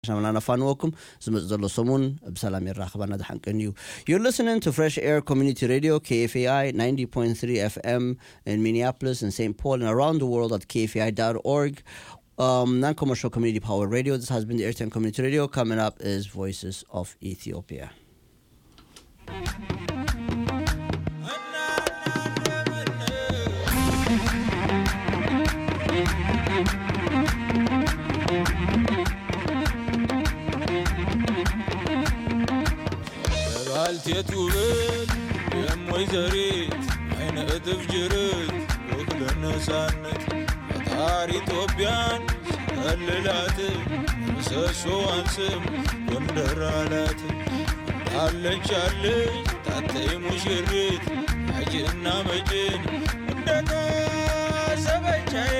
ናምና ነፋንወኩም ዝመፅእ ዘሎ ሰሙን ብሰላም የራኽባና ዝሓንቅን እዩ You're listening to Fresh Air Community Radio, KFAI 90.3 FM in Minneapolis and St. Paul and around the world at kfai.org. Um, non-commercial community power radio. This has been the Airtime Community Radio. Coming up is Voices of Ethiopia. ባልቴቱ ብል የሞይዘሪት አይነ እጥፍ ጅርት ወክለ ነፃነት ፈጣሪ ኢትዮጵያን ቀልላት ምሰሶዋን ስም ጎንደር አላት አለች አለች ታተይ ሙሽሪት አጅና መጭን እንደታሰበቻዬ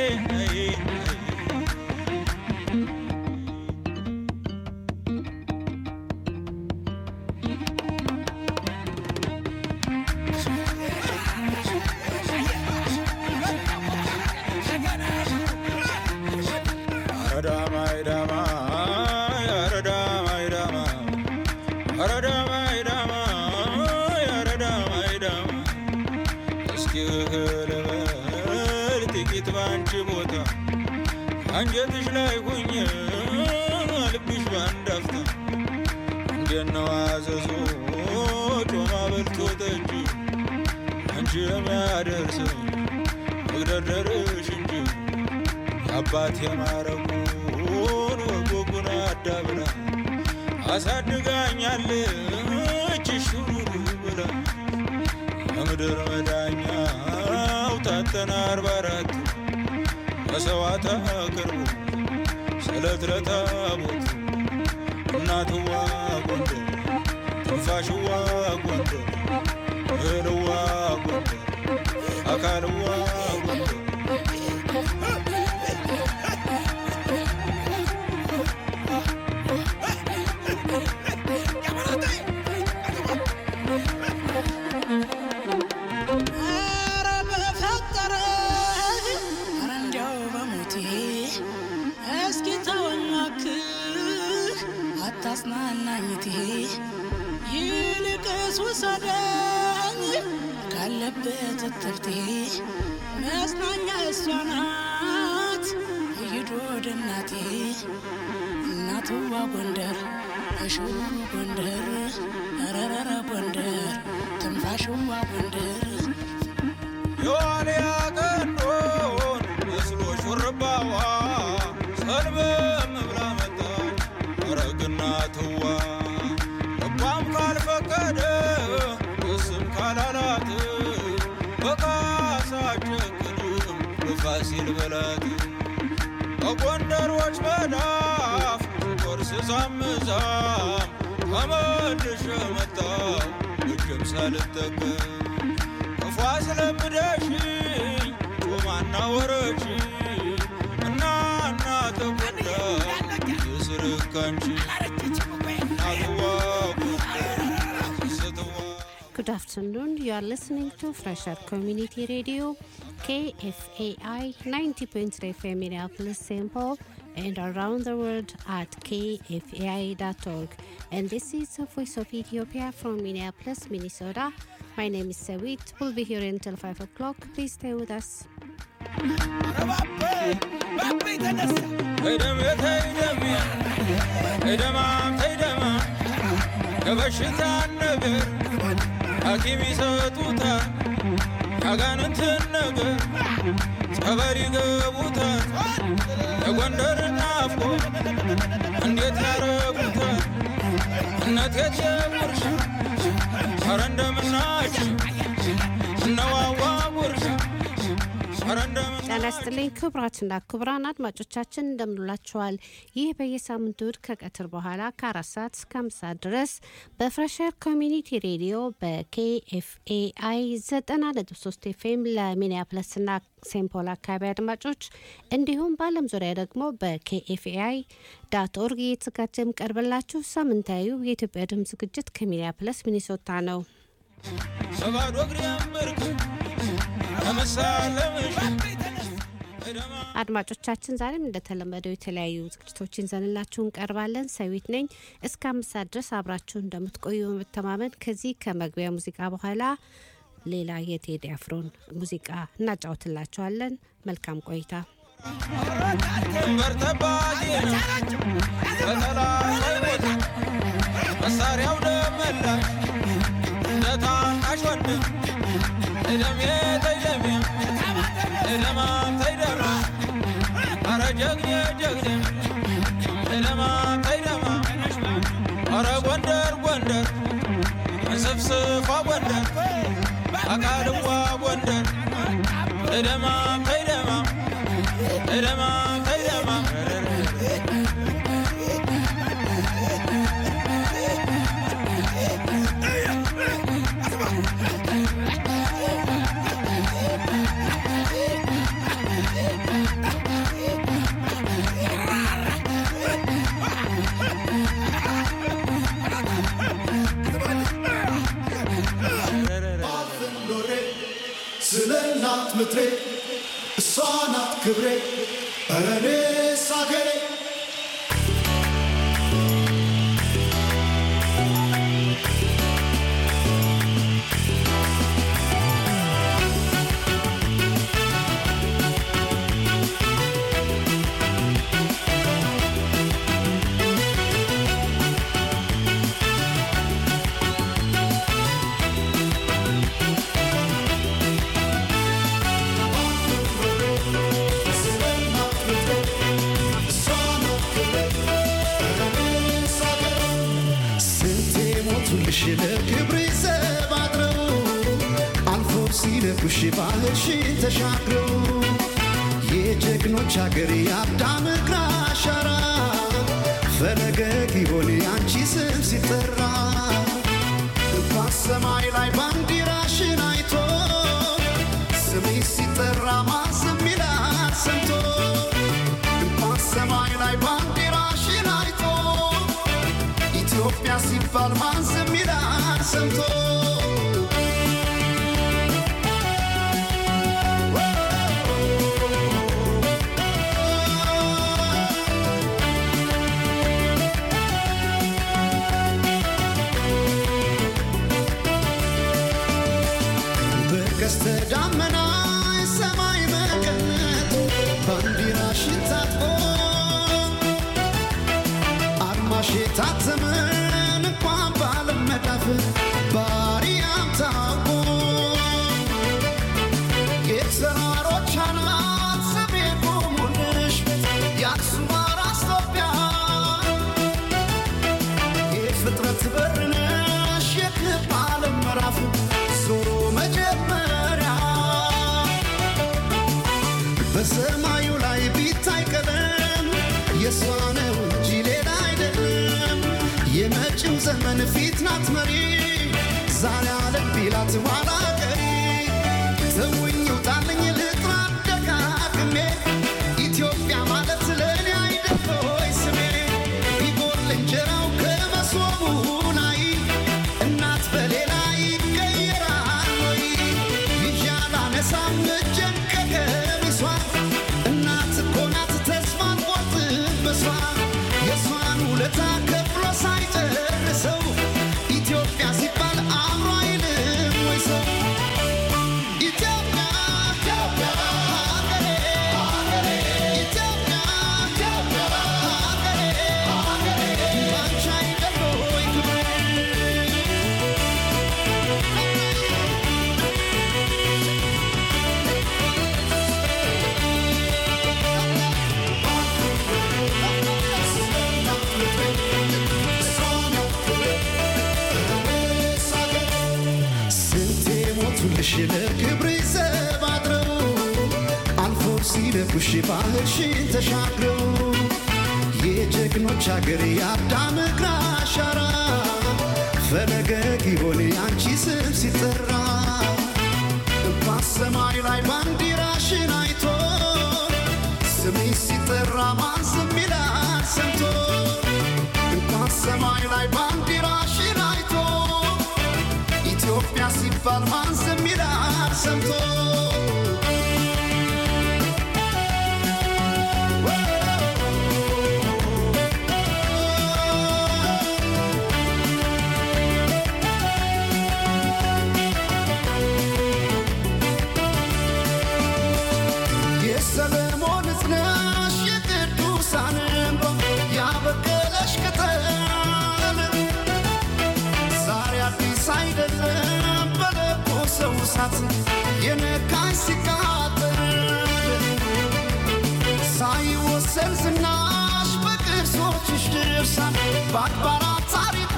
አንጀትሽ ላይ ሁኝ ልብሽ ባንዳፍታ እንደነው አዘዞ ጮማ በልቶ ጠጅ አንቺ የሚያደርሰኝ መግደርደርሽ እንጂ አባት የማረጉን ወጎጉን አዳብራ አሳድጋኛለች ሹሩሩ ብላ ከምድር መዳኛው ታተና አርባ አራት መሰዋዕት አቅርቡ ስለት ለታቦት እናትዋ ጎንደር ትንፋሽዋ ጎንደር እህልዋ ጎንደር አካልዋ ጎንደር አታጽናናኝቴ ይልቅስ ውሰደኝ ካለበት እትብቴ መጽናኛ እሷ ናት ይዶ ወደ እናቴ እናትዋ ጎንደር እሽው ጎንደር ረረረ ጎንደር ትንፋሽዋ ጎንደር የዋልያ ቀንዶን መስሎ ሹርባዋ ሰልበም ብላ መጣች ረግና ትዋ ልቧም ካልፈቀደ እስም ካላላት በካሳ ጨክንም በፋሲል በላት በጎንደሮች መዳፍ ቆርስ ዛምዛም ተመልሼ መጣሁ እጅም ሳልጠቀም ክፉ አስለምደሽኝ ጮማና ወረች እና እና ተጎዳ የስርካንቺ ናትዋ ስትዋ Good afternoon. You are listening to Fresher Community Radio, KFAI 90.3 FM Minneapolis, St. Paul, and around the world at kfai.org. And this is the Voice of Ethiopia from Minneapolis, Minnesota. My name is Sawit. We'll be here until 5 o'clock. Please stay with us. ተይደም ተይደም ተይደማም ተይደማ የበሽታን ነገር ሐኪም ይሰጡታል ያጋንንትን ነገር ጸበል ይገቡታል የጎንደር ናፍቆ እንዴት ያረጉታል እነት የጀምርሽ ኧረ እንደምናች እነዋዋ ጉርሽ ኧረ እንደምን ጤና ይስጥልኝ ክቡራትና ክቡራን አድማጮቻችን እንደምንላችኋል። ይህ በየሳምንቱ እሁድ ከቀትር በኋላ ከአራት ሰዓት እስከ አምስት ሰዓት ድረስ በፍሬሸር ኮሚኒቲ ሬዲዮ በኬኤፍኤአይ ዘጠና ነጥብ ሶስት ኤፍኤም ለሚኒያፕለስና ሴምፖል አካባቢ አድማጮች እንዲሁም በዓለም ዙሪያ ደግሞ በኬኤፍኤአይ ዳት ኦርግ እየተዘጋጀ የሚቀርብላችሁ ሳምንታዊው የኢትዮጵያ ድምፅ ዝግጅት ከሚኒያፕለስ ሚኒሶታ ነው። በባዶ እግር ያመርክ ከመሳለምሽ አድማጮቻችን ዛሬም እንደተለመደው የተለያዩ ዝግጅቶችን ይዘንላችሁ እንቀርባለን። ሰዊት ነኝ። እስከ አምስት ሰዓት ድረስ አብራችሁ እንደምትቆዩ በመተማመን ከዚህ ከመግቢያ ሙዚቃ በኋላ ሌላ የቴዲ አፍሮን ሙዚቃ እናጫውትላችኋለን። መልካም ቆይታ። ድንበር ጠባቂ ነው በጠላት አይሞት መሳሪያው ደመላሽ እንደ ታናሽ ወንድም እደሜ ተይደሜ እደማ ተይደማ አረ ጀግኔ ጀግኔ እደማ ተይደማ አረ ጎንደር ጎንደር እንስፍስፏ ጎንደር አቃልዋ ጎንደር እደማ ተይደማ እደማ ተይደማ ኖሬ ስለ እናት ምትሬ እሷ ናት ክብሬ ኧረ እኔስ አገሬ ስለ እናት ምትሬ እሷ ናት ክብሬ ኧረ እኔስ አገሬ ስንቴ ሞቱልሽ ለክብሬ ዘብ አድረው አልፎ ሲነኩሽ ባህርሽን ተሻግረው የጀግኖች አገር የአዳም እግር አሻራ ፈለገ ጊዮን ያንቺ ስም ሲጠራ እንኳን ሰማይ ላይ ባንዲራሽን አይቶ ስምሽ ሲጠራ ማን ዝም ይላል ሰምቶ እንኳን ሰማይ ላይ ባንዲራሽን አይቶ ኢትዮጵያ ሲባል ማን ዝም ይላል ሰምቶ በቀስተ ደመና የሰማይ መቀነት ባንዲራሽን ታጥቆ አርማሽ የታተመን እንኳን ባለም መዳፍ ባሪያም ታውቆ የተራሮች አናት ስሜ ቆሙልሽ የአክሱም አራስ ኢትዮጵያ የፍጥረት በር ነሽ የክብ ዓለም ምዕራፍ ዞሮ መጀመሪያ በሰማዩ ላይ ቢታይ ቀለም የእሷ ነው እንጂ ሌላ አይደለም። የመጪው ዘመን ፊት ናት መሪ ዛሬ አለም ቢላት ኋላ ቀሪ ተውኝ ውጣልኝ ልጥራ ደጋግሜ ኢትዮጵያ ማለት ለእኔ አይደል ሆይ ስሜ ቢጎል እንጀራው ከመሶቡ ላይ እናት በሌላ ይቀየራል ወይ ይዣል አነሳም እጄን ከቀሚሷ እናት እኮ ናት ተስፋን ቆርጥም በሷ የእሷን ውለታ ከፍሎ ሳይጨርሰው ኢትዮጵያ ሲባል አእምሮ አይልም ወይ ሰው ኢትዮጵያ ኢትዮጵያ ሀገሬ ሀገሬ ኢትዮጵያ ኢትዮጵያ ሀገሬ ሀገሬ ባንቺ አይደል ወይ ክብሬ ስንቴ ሞቱልሽ ለክብሬ ዘብ አድረው አልፎ ሲደፉሽ ባህርሽን ተሻግረው የጀግኖች አገር የአዳም እግር አሻራ ፈለገ ጊዮን ያንቺ ስም ሲጠራ እንኳን ሰማይ ላይ ባንዲራሽን አይቶ ስምሽ ሲጠራ ማን ዝም ይላል ሰምቶ እንኳን ሰማይ ላይ ባንዲራሽን አይቶ ኢትዮጵያ ሲባል ማን ዝም ይላል ሰምቶ እሳት የነካኝ ሲቃጠል ሳይወሰን ዝናሽ በቅርሶችሽ ድርሳን በአድባራት ታሪኩ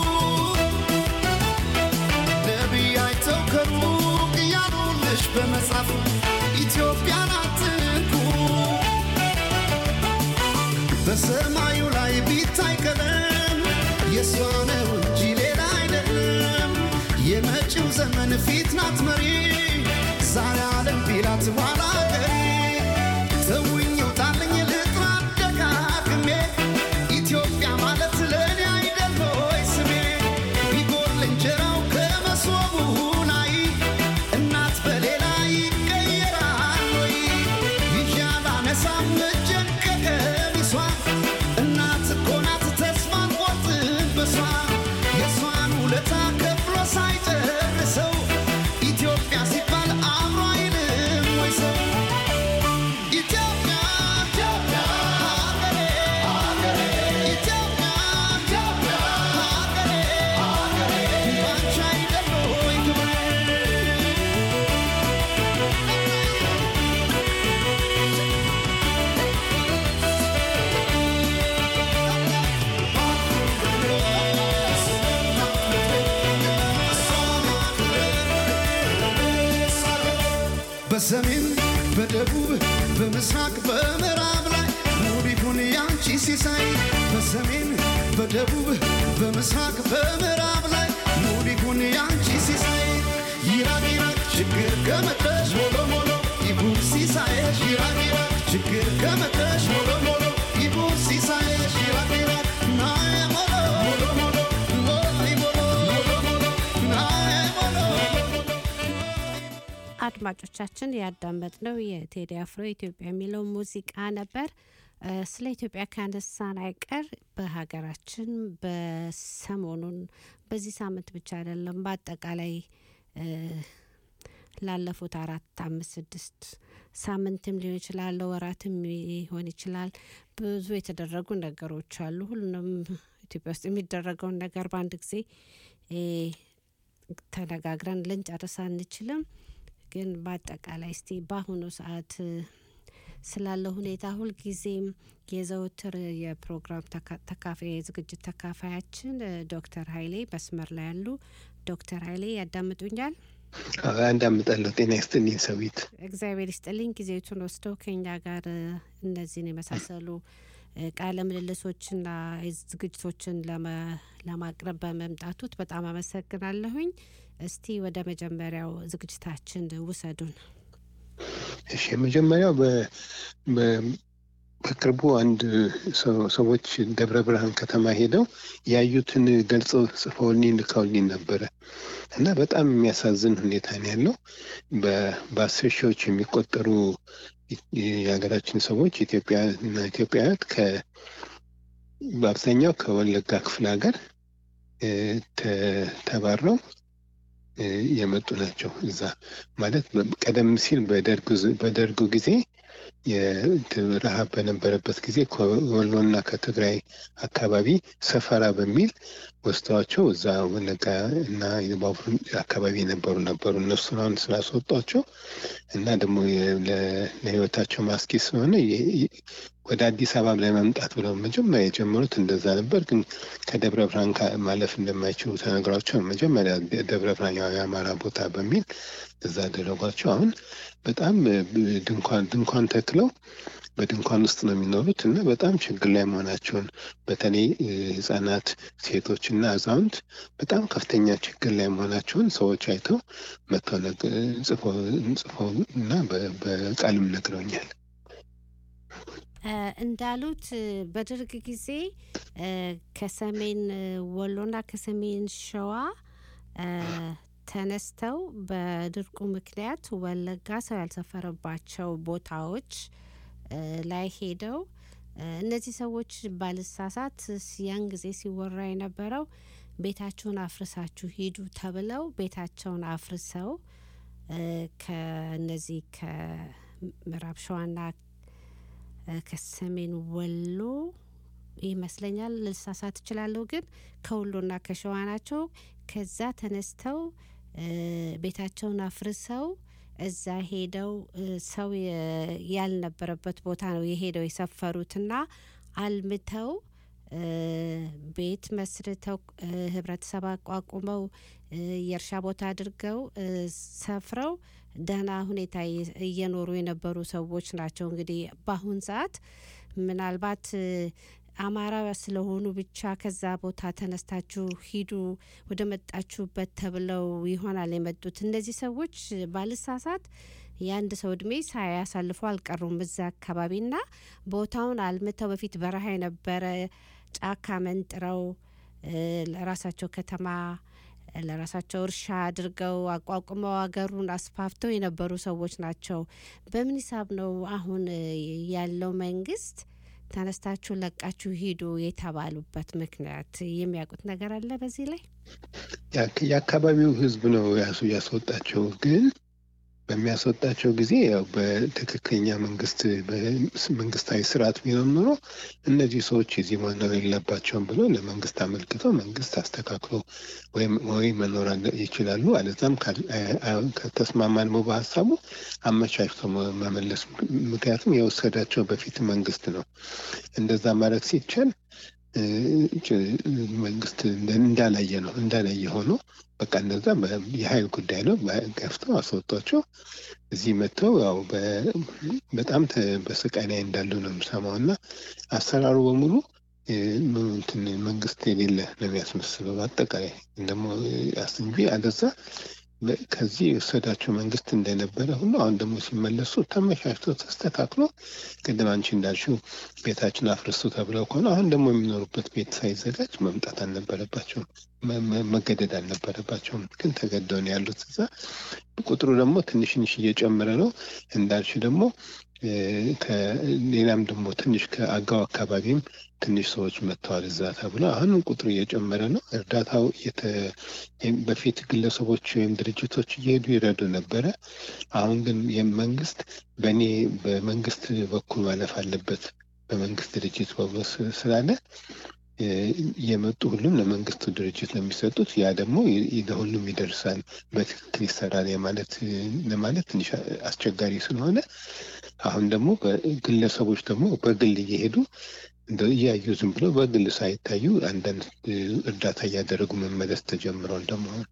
ነቢይ አይተው ከሩቅ እያሉልሽ በመጻፍ ኢትዮጵያን አትንኩ በሰማዩ ላይ ቢታይ ቀለም የእሷ ነው እንጂ ሌላ አይደለም። የመጪው ዘመን ፊት ናት መሪ ዛሬ ዓለም ቢላት ኋላ ቀሪ ተውኝ ውጣልኝ ልጥራ ደጋግሜ ኢትዮጵያ ማለት ለእኔ አይደል ሆይ ስሜ ቢጎል እንጀራው ከመሶቡ ላይ እናት በሌላ ይቀየራል ወይ ይዣል አነሳም እጄን ከቀሚሷ እናት እኮ ናት ተስፋን ቆርጥበሷ የእሷን ውለታ ከፍሎ ሳይጨርሰው ኢትዮጵያ ሲባል አብሮ አይልም ወይ ሰው ኢትዮጵያ ኢትዮጵያ ሀገሬ ሀገሬ ኢትዮጵያ ኢትዮጵያ ሀገሬ ሀገሬ ባንቺ አይደል ወይ ክብሬ በሰሜን በደቡብ በምስራቅ በምዕራብ ላይ ሙሉ ይሁን ያንቺ ሲሳይ በሰሜን በደቡብ በምስራቅ በምዕራብ ላይ ሙሉ ይሁን ያንቺ ሲሳይ ይራቅ ይራቅ ችግር ከመጣሽ ሞሎ ሞሎ ይሁን ሲሳይሽ ይራቅ ይራቅ ችግር ከመጣሽ ሞሎ ሞሎ ይሁን ሲሳይሽ ይራቅ ይራቅ ናየ ሞሎ ሞሎ ሞሎ ሞይ ሞሎ ሞሎ ሞሎ ናየ ሞሎ አድማጮቻችን ያዳመጥነው የቴዲ አፍሮ ኢትዮጵያ የሚለው ሙዚቃ ነበር። እ፣ ስለ ኢትዮጵያ ካነሳን አይቀር በሀገራችን በሰሞኑን በዚህ ሳምንት ብቻ አይደለም፣ በአጠቃላይ እ፣ ላለፉት አራት አምስት ስድስት ሳምንትም ሊሆን ይችላል፣ ለወራትም ሊሆን ይችላል። ብዙ የተደረጉ ነገሮች አሉ። ሁሉንም ኢትዮጵያ ውስጥ የሚደረገውን ነገር በአንድ ጊዜ እ፣ ተነጋግረን ልንጨርስ አንችልም። ግን በአጠቃላይ እስቲ በአሁኑ ሰዓት እ፣ ስላለው ሁኔታ ሁልጊዜም የዘውትር የፕሮግራም ተካ- ተካፋይ የዝግጅት ተካፋያችን እ፣ ዶክተር ኃይሌ መስመር ላይ ያሉ ዶክተር ኃይሌ ያዳምጡኛል? አንዳምጣለሁ። ጤና ይስጥልኝ ሰዊት። እግዚአብሔር ይስጥልኝ ጊዜቱን ወስደው ከኛ ጋር እ፣ እነዚህን የመሳሰሉ እ፣ ቃለ ምልልሶችና ዝግጅቶችን ለመ- ለማቅረብ በመምጣቱት በጣም አመሰግናለሁኝ። እስቲ ወደ መጀመሪያው ዝግጅታችን ውሰዱን። እሺ የመጀመሪያው በ- በ- በቅርቡ አንድ ሰው- ሰዎች ደብረ ብርሃን ከተማ ሄደው ያዩትን ገልጸው ጽፈውልኝ ልከውልኝ ነበረ እና በጣም የሚያሳዝን ሁኔታ ነው ያለው። በ- በአስር ሺዎች የሚቆጠሩ ኢ- የሀገራችን ሰዎች ኢትዮጵያ እና ኢትዮጵያውያን ከ በአብዛኛው ከወለጋ ክፍለ ሀገር እ፣ ተ- ተባረው እ፣ የመጡ ናቸው። እዛ ማለት በ- ቀደም ሲል በደርግ ዝ- በደርጉ ጊዜ የረሃብ በነበረበት ጊዜ ከወሎና ከትግራይ አካባቢ ሰፈራ በሚል ወስደዋቸው እዛ ወለጋ እና የባቡር አካባቢ የነበሩ ነበሩ። እነሱን አሁን ስላስወጧቸው እና ደግሞ የ- ለ- ለሕይወታቸው ማስኪ ስለሆነ የ- የ- ወደ አዲስ አበባ ለመምጣት ብለው መጀመሪያ የጀመሩት እንደዛ ነበር። ግን ከደብረ ብርሃን ካ- ማለፍ እንደማይችሉ ተነግሯቸው መጀመሪያ ደብረ ብርሃን ያው የአማራ ቦታ በሚል እዛ አደረጓቸው። አሁን በጣም እ፣ ድንኳን ድንኳን ተክለው በድንኳን ውስጥ ነው የሚኖሩት እና በጣም ችግር ላይ መሆናቸውን በተለይ እ፣ ህጻናት፣ ሴቶች እና አዛውንት በጣም ከፍተኛ ችግር ላይ መሆናቸውን ሰዎች አይተው መጥተው ነግ- ጽፈው ጽፈው እና በ- በቃልም ነግረውኛል። እ፣ እንዳሉት እ፣ በደርግ ጊዜ እ፣ ከሰሜን እ፣ ወሎና ከሰሜን ሸዋ እ፣ ተነስተው በድርቁ ምክንያት ወለጋ ሰው ያልሰፈረባቸው ቦታዎች እ፣ ላይ ሄደው እ፣ እነዚህ ሰዎች ባልሳሳት ስ- ያን ጊዜ ሲወራ የነበረው ቤታችሁን አፍርሳችሁ ሂዱ ተብለው ቤታቸውን አፍርሰው እ፣ ከነዚህ ከምዕራብ ሸዋና እ፣ ከሰሜን ወሎ ይመስለኛል፣ ልሳሳት እችላለሁ፣ ግን ከወሎና ከሸዋ ናቸው። ከዛ ተነስተው እ፣ ቤታቸውን አፍርሰው እዛ ሄደው እ፣ ሰው የ- ያልነበረበት ቦታ ነው የሄደው የሰፈሩትና አልምተው እ፣ ቤት መስርተው እ፣ ህብረተሰብ አቋቁመው እ፣ የእርሻ ቦታ አድርገው እ፣ ሰፍረው ደህና ሁኔታ እየ- እየኖሩ የነበሩ ሰዎች ናቸው። እንግዲህ በአሁን ሰዓት ምናልባት እ፣ አማራ ስለሆኑ ብቻ ከዛ ቦታ ተነስታችሁ ሂዱ ወደ መጣችሁበት ተብለው ይሆናል የመጡት። እነዚህ ሰዎች ባልሳሳት የአንድ ሰው እድሜ ሳያሳልፉ አልቀሩም እዛ አካባቢና ቦታውን አልምተው በፊት በረሃ የነበረ ጫካ መንጥረው እ፣ ለራሳቸው ከተማ ለራሳቸው እርሻ አድርገው አቋቁመው ሀገሩን አስፋፍተው የነበሩ ሰዎች ናቸው። በምን ሂሳብ ነው አሁን እ፣ ያለው መንግስት ተነስታችሁ ለቃችሁ ሂዱ የተባሉበት ምክንያት የሚያውቁት ነገር አለ በዚህ ላይ? የአክ- የአካባቢው ህዝብ ነው ያሱ ያስወጣቸው። ግን በሚያስወጣቸው ጊዜ ያው በትክክለኛ መንግስት መንግስታዊ ስርዓት ቢሆን ኖሮ እነዚህ ሰዎች እዚህ መኖር የለባቸውም ብሎ ለመንግስት አመልክቶ መንግስት አስተካክሎ ወይም ወይ መኖር አለ- ይችላሉ። አለዛም ካል- አ- አ- ከተስማማን ነው በሀሳቡ አመቻችቶ መ- መመለስ። ምክንያቱም የወሰዳቸው በፊት መንግስት ነው። እንደዛ ማድረግ ሲቻል እ፣ ጭ- መንግስት እንደ- እንዳላየ ነው እንዳላየ ሆኖ በቃ እነዛ በ- የሀይል ጉዳይ ነው በ- ገፍተው አስወጧቸው። እዚህ መጥተው ያው በ- በጣም ተ- በስቃይ ላይ እንዳሉ ነው የምሰማው እና አሰራሩ በሙሉ እ፣ ም- እንትን መንግስት የሌለ ነው የሚያስመስለው በአጠቃላይ ደግሞ አስ እንጂ አለዛ በ- ከዚህ የወሰዳቸው መንግስት እንደነበረ ሁሉ አሁን ደግሞ ሲመለሱ ተመቻችቶ ተስተካክሎ ቅድም አንቺ እንዳልሽው ቤታችን አፍርሱ ተብለው ከሆነ አሁን ደግሞ የሚኖሩበት ቤት ሳይዘጋጅ መምጣት አልነበረባቸውም፣ መ- መ- መገደድ አልነበረባቸውም። ግን ተገደው ነው ያሉት እዛ። ቁጥሩ ደግሞ ትንሽ ትንሽ እየጨመረ ነው እንዳልሽ ደግሞ እ፣ ከሌላም ደግሞ ትንሽ ከአጋው አካባቢም ትንሽ ሰዎች መጥተዋል እዛ ተብሎ አሁንም ቁጥሩ እየጨመረ ነው። እርዳታው የተ- በፊት ግለሰቦች ወይም ድርጅቶች እየሄዱ ይረዱ ነበረ። አሁን ግን የመንግስት በእኔ በመንግስት በኩል ማለፍ አለበት በመንግስት ድርጅት በኩል ስ- ስላለ እ፣ የመጡ ሁሉም ለመንግስቱ ድርጅት ነው የሚሰጡት። ያ ደግሞ ይ- ይ- ለሁሉም ይደርሳል፣ በትክክል ይሰራል የማለት ለማለት ትንሽ አስቸጋሪ ስለሆነ አሁን ደግሞ በግለሰቦች ደግሞ በግል እየሄዱ እንደው እያዩ ዝም ብሎ በግል ሳይታዩ አንዳንድ እ፣ እርዳታ እያደረጉ መመለስ ተጀምሯል ደግሞ አሁን።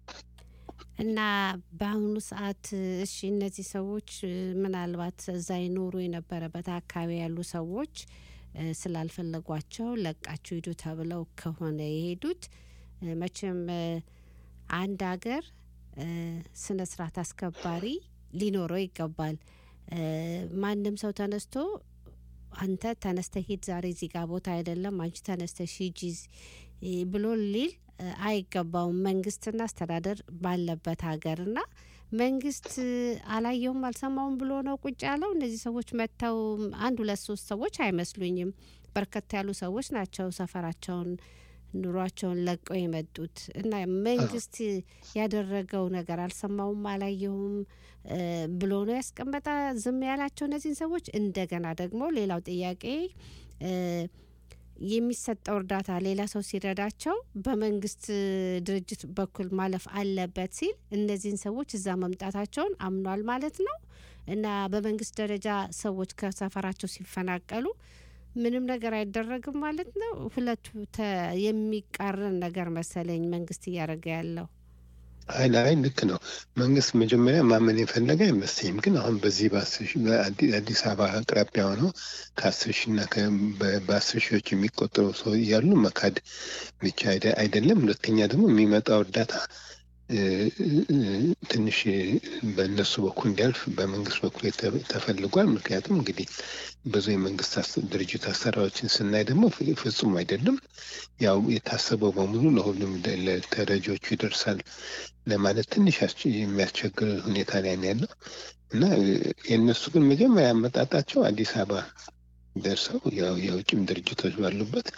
እና በአሁኑ ሰዓት እሺ እነዚህ ሰዎች እ፣ ምናልባት እዛ ይኖሩ የነበረበት አካባቢ ያሉ ሰዎች እ፣ ስላልፈለጓቸው ለቃችሁ ሂዱ ተብለው ከሆነ የሄዱት እ፣ መቼም እ፣ አንድ ሀገር እ፣ ስነ ስርዓት አስከባሪ ሊኖረው ይገባል። እ፣ ማንም ሰው ተነስቶ አንተ ተነስተ ሂድ ዛሬ እዚህ ጋር ቦታ አይደለም አንቺ ተነስተሽ ሂጂ እ፣ ብሎ ሊል እ፣ አይገባውም። መንግስትና አስተዳደር ባለበት ሀገርና መንግስት እ፣ አላየውም አልሰማውም ብሎ ነው ቁጭ ያለው። እነዚህ ሰዎች መጥተው አንድ ሁለት ሶስት ሰዎች አይመስሉኝም። በርከት ያሉ ሰዎች ናቸው ሰፈራቸውን ኑሯቸውን ለቀው የመጡት እና መንግስት ያደረገው ነገር አልሰማውም አላየውም እ፣ ብሎ ነው ያስቀመጠ ዝም ያላቸው እነዚህን ሰዎች። እንደገና ደግሞ ሌላው ጥያቄ እ፣ የሚሰጠው እርዳታ ሌላ ሰው ሲረዳቸው በመንግስት ድርጅት በኩል ማለፍ አለበት ሲል እነዚህን ሰዎች እዛ መምጣታቸውን አምኗል ማለት ነው እና በመንግስት ደረጃ ሰዎች ከሰፈራቸው ሲፈናቀሉ ምንም ነገር አይደረግም ማለት ነው። ሁለቱ ተ- የሚቃረን ነገር መሰለኝ መንግስት እያደረገ ያለው። አይ አይ ልክ ነው። መንግስት መጀመሪያ ማመን የፈለገ አይመስለኝም። ግን አሁን በዚህ በአስር ሺህ በአዲ- አዲስ አበባ አቅራቢያ ሆነው ከአስር ሺህ እና ከ- በ- በአስር ሺዎች የሚቆጠሩ ሰው እያሉ መካድ ብቻ አይደ- አይደለም። ሁለተኛ ደግሞ የሚመጣው እርዳታ እ፣ እ፣ ትንሽ በእነሱ በኩል እንዲያልፍ በመንግስት በኩል የተ- ተፈልጓል። ምክንያቱም እንግዲህ ብዙ የመንግስት አስ- ድርጅት አሰራሮችን ስናይ ደግሞ ፍ- ፍጹም አይደለም። ያው የታሰበው በሙሉ ለሁሉም ደ- ለተረጂዎቹ ይደርሳል ለማለት ትንሽ አስቸ- የሚያስቸግር ሁኔታ ላይ ነው ያለው እና እ፣ የእነሱ ግን መጀመሪያ አመጣጣቸው አዲስ አበባ ደርሰው ያው የውጭም ድርጅቶች ባሉበት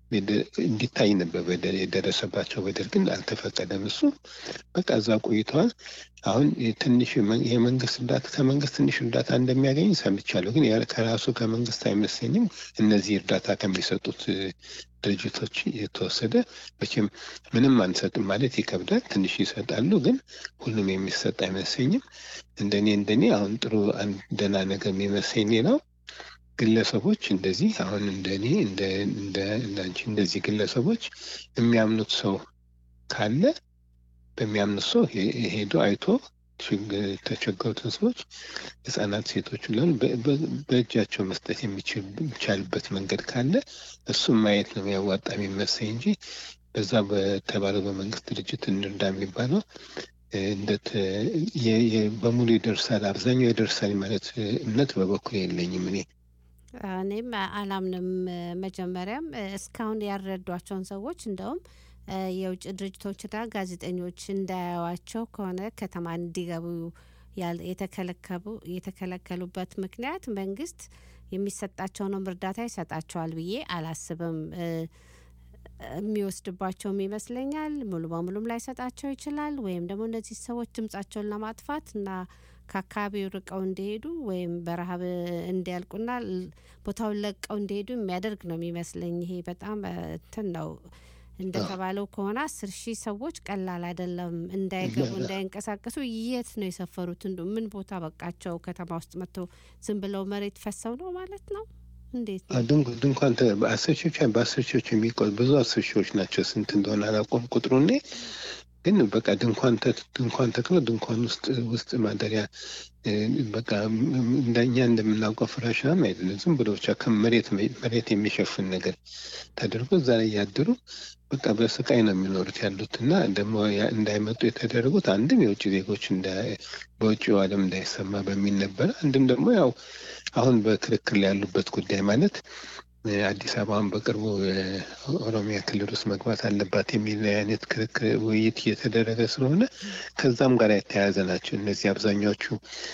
የደ- እንዲታይ ነበር በደል የደረሰባቸው በደል ግን አልተፈቀደም። እሱ በቃ እዛ ቆይተዋል። አሁን ትንሽ የመ- የመንግስት እርዳታ ከመንግስት ትንሽ እርዳታ እንደሚያገኝ ሰምቻለሁ። ግን ያ- ከራሱ ከመንግስት አይመስለኝም። እነዚህ እርዳታ ከሚሰጡት እ፣ ድርጅቶች የተወሰደ መቼም ምንም አንሰጥም ማለት ይከብዳል። ትንሽ ይሰጣሉ፣ ግን ሁሉም የሚሰጥ አይመስለኝም። እንደኔ እንደኔ አሁን ጥሩ አንድ ደህና ነገር የሚመስለኝ ሌላው ግለሰቦች እንደዚህ አሁን እንደኔ እንደ እንደ እንዳንቺ እንደዚህ ግለሰቦች የሚያምኑት ሰው ካለ በሚያምኑት ሰው ሄ- ሄዶ አይቶ ችግ- የተቸገሩትን ሰዎች ህጻናት፣ ሴቶች ለን በእጃቸው መስጠት የሚችል- የሚቻልበት መንገድ ካለ እሱም ማየት ነው የሚያዋጣ የሚመስለኝ እንጂ በዛ በተባለው በመንግስት ድርጅት እንርዳ የሚባለው እ፣ እንደት የ- የ- በሙሉ ይደርሳል አብዛኛው ይደርሳል ማለት እ፣ እምነት በበኩል የለኝም እኔ እኔም አላምንም። መጀመሪያም እስካሁን ያልረዷቸውን ሰዎች እንደውም እ፣ የውጭ ድርጅቶችና ጋዜጠኞች እንዳያዩዋቸው ከሆነ ከተማ እንዲገቡ ያል- የተከለከሉ የተከለከሉበት ምክንያት መንግስት የሚሰጣቸውንም እርዳታ ይሰጣቸዋል ብዬ አላስብም። እ፣ የሚወስድባቸውም ይመስለኛል። ሙሉ በሙሉም ላይሰጣቸው ይችላል። ወይም ደግሞ እነዚህ ሰዎች ድምጻቸውን ለማጥፋት እና ከአካባቢው ርቀው እንዲሄዱ ወይም በረሀብ እንዲያልቁና ል- ቦታውን ለቀው እንዲሄዱ የሚያደርግ ነው የሚመስለኝ። ይሄ በጣም እ፣ እንትን ነው እንደተባለው ከሆነ አስር ሺህ ሰዎች ቀላል አይደለም። እንዳይገቡ እንዳይንቀሳቀሱ የት ነው የሰፈሩት? እንዱ ምን ቦታ በቃቸው? ከተማ ውስጥ መጥተው ዝም ብለው መሬት ፈሰው ነው ማለት ነው? እንዴት ነው? ድንኳን ድንኳን ተ- በአስር ሺዎች በአስር ሺዎች የሚቆ ብዙ አስር ሺዎች ናቸው። ስንት እንደሆነ አላውቀውም ቁጥሩ እኔ ግን በቃ ድንኳን ተ- ድንኳን ተክሎ ድንኳን ውስጥ ውስጥ ማደሪያ እ፣ በቃ ም- ም- እንደኛ እንደምናውቀው ፍራሽ ምናምን አይደለም። ዝም ብሎ ብቻ ከመሬት መሬት የሚሸፍን ነገር ተደርጎ እዛ ላይ ያደሩ በቃ በስቃይ ነው የሚኖሩት ያሉት እና ደግሞ ያ- እንዳይመጡ የተደረጉት አንድም የውጭ ዜጎች እንዳ- በውጭው ዓለም እንዳይሰማ በሚል ነበረ። አንድም ደግሞ ያው አሁን በክርክር ላይ ያሉበት ጉዳይ ማለት እ፣ አዲስ አበባን በቅርቡ እ፣ ኦሮሚያ ክልል ውስጥ መግባት አለባት የሚል አይነት ክርክር ውይይት እየተደረገ ስለሆነ ከዛም ጋር የተያያዘ ናቸው። እነዚህ አብዛኛዎቹ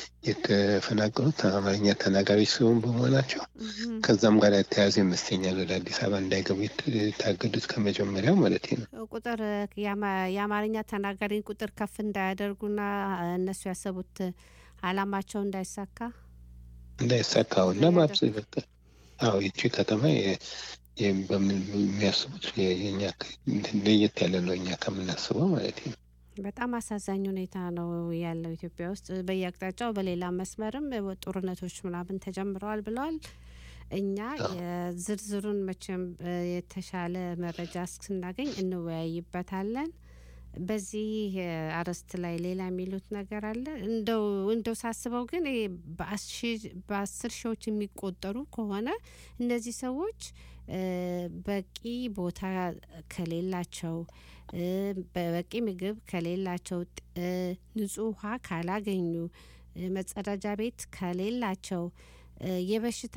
የተፈናቀሉት አማርኛ ተናጋሪዎች ሲሆን በመሆናቸው እህም። ከዛም ጋር የተያያዘ ይመስለኛል ወደ አዲስ አበባ እንዳይገቡ የት- የታገዱት ከመጀመሪያው ማለት ነው። ቁጥር የአማ- የአማርኛ ተናጋሪን ቁጥር ከፍ እንዳያደርጉና እነሱ ያሰቡት አላማቸው እንዳይሳካ እንዳይሳካው እና በአብስ በቃ አዎ ይቺ ከተማ የ- የ- በምን የሚያስቡት የ- የእኛ ከ- ለየት ያለ ነው እኛ ከምናስበው ማለት ነው። በጣም አሳዛኝ ሁኔታ ነው ያለው ኢትዮጵያ ውስጥ በየአቅጣጫው በሌላ መስመርም ጦርነቶች ምናምን ተጀምረዋል ብለዋል። እኛ የዝርዝሩን መቼም እ፣ የተሻለ መረጃ ስናገኝ እንወያይበታለን። በዚህ እ፣ አርዕስት ላይ ሌላ የሚሉት ነገር አለ? እንደው እንደው ሳስበው ግን ይሄ በአሺ- በአስር ሺዎች የሚቆጠሩ ከሆነ እነዚህ ሰዎች እ፣ በቂ ቦታ ከሌላቸው እ፣ በበቂ ምግብ ከሌላቸው ጥ- እ፣ ንጹህ ውሃ ካላገኙ እ፣ መጸዳጃ ቤት ከሌላቸው እ፣ የበሽታ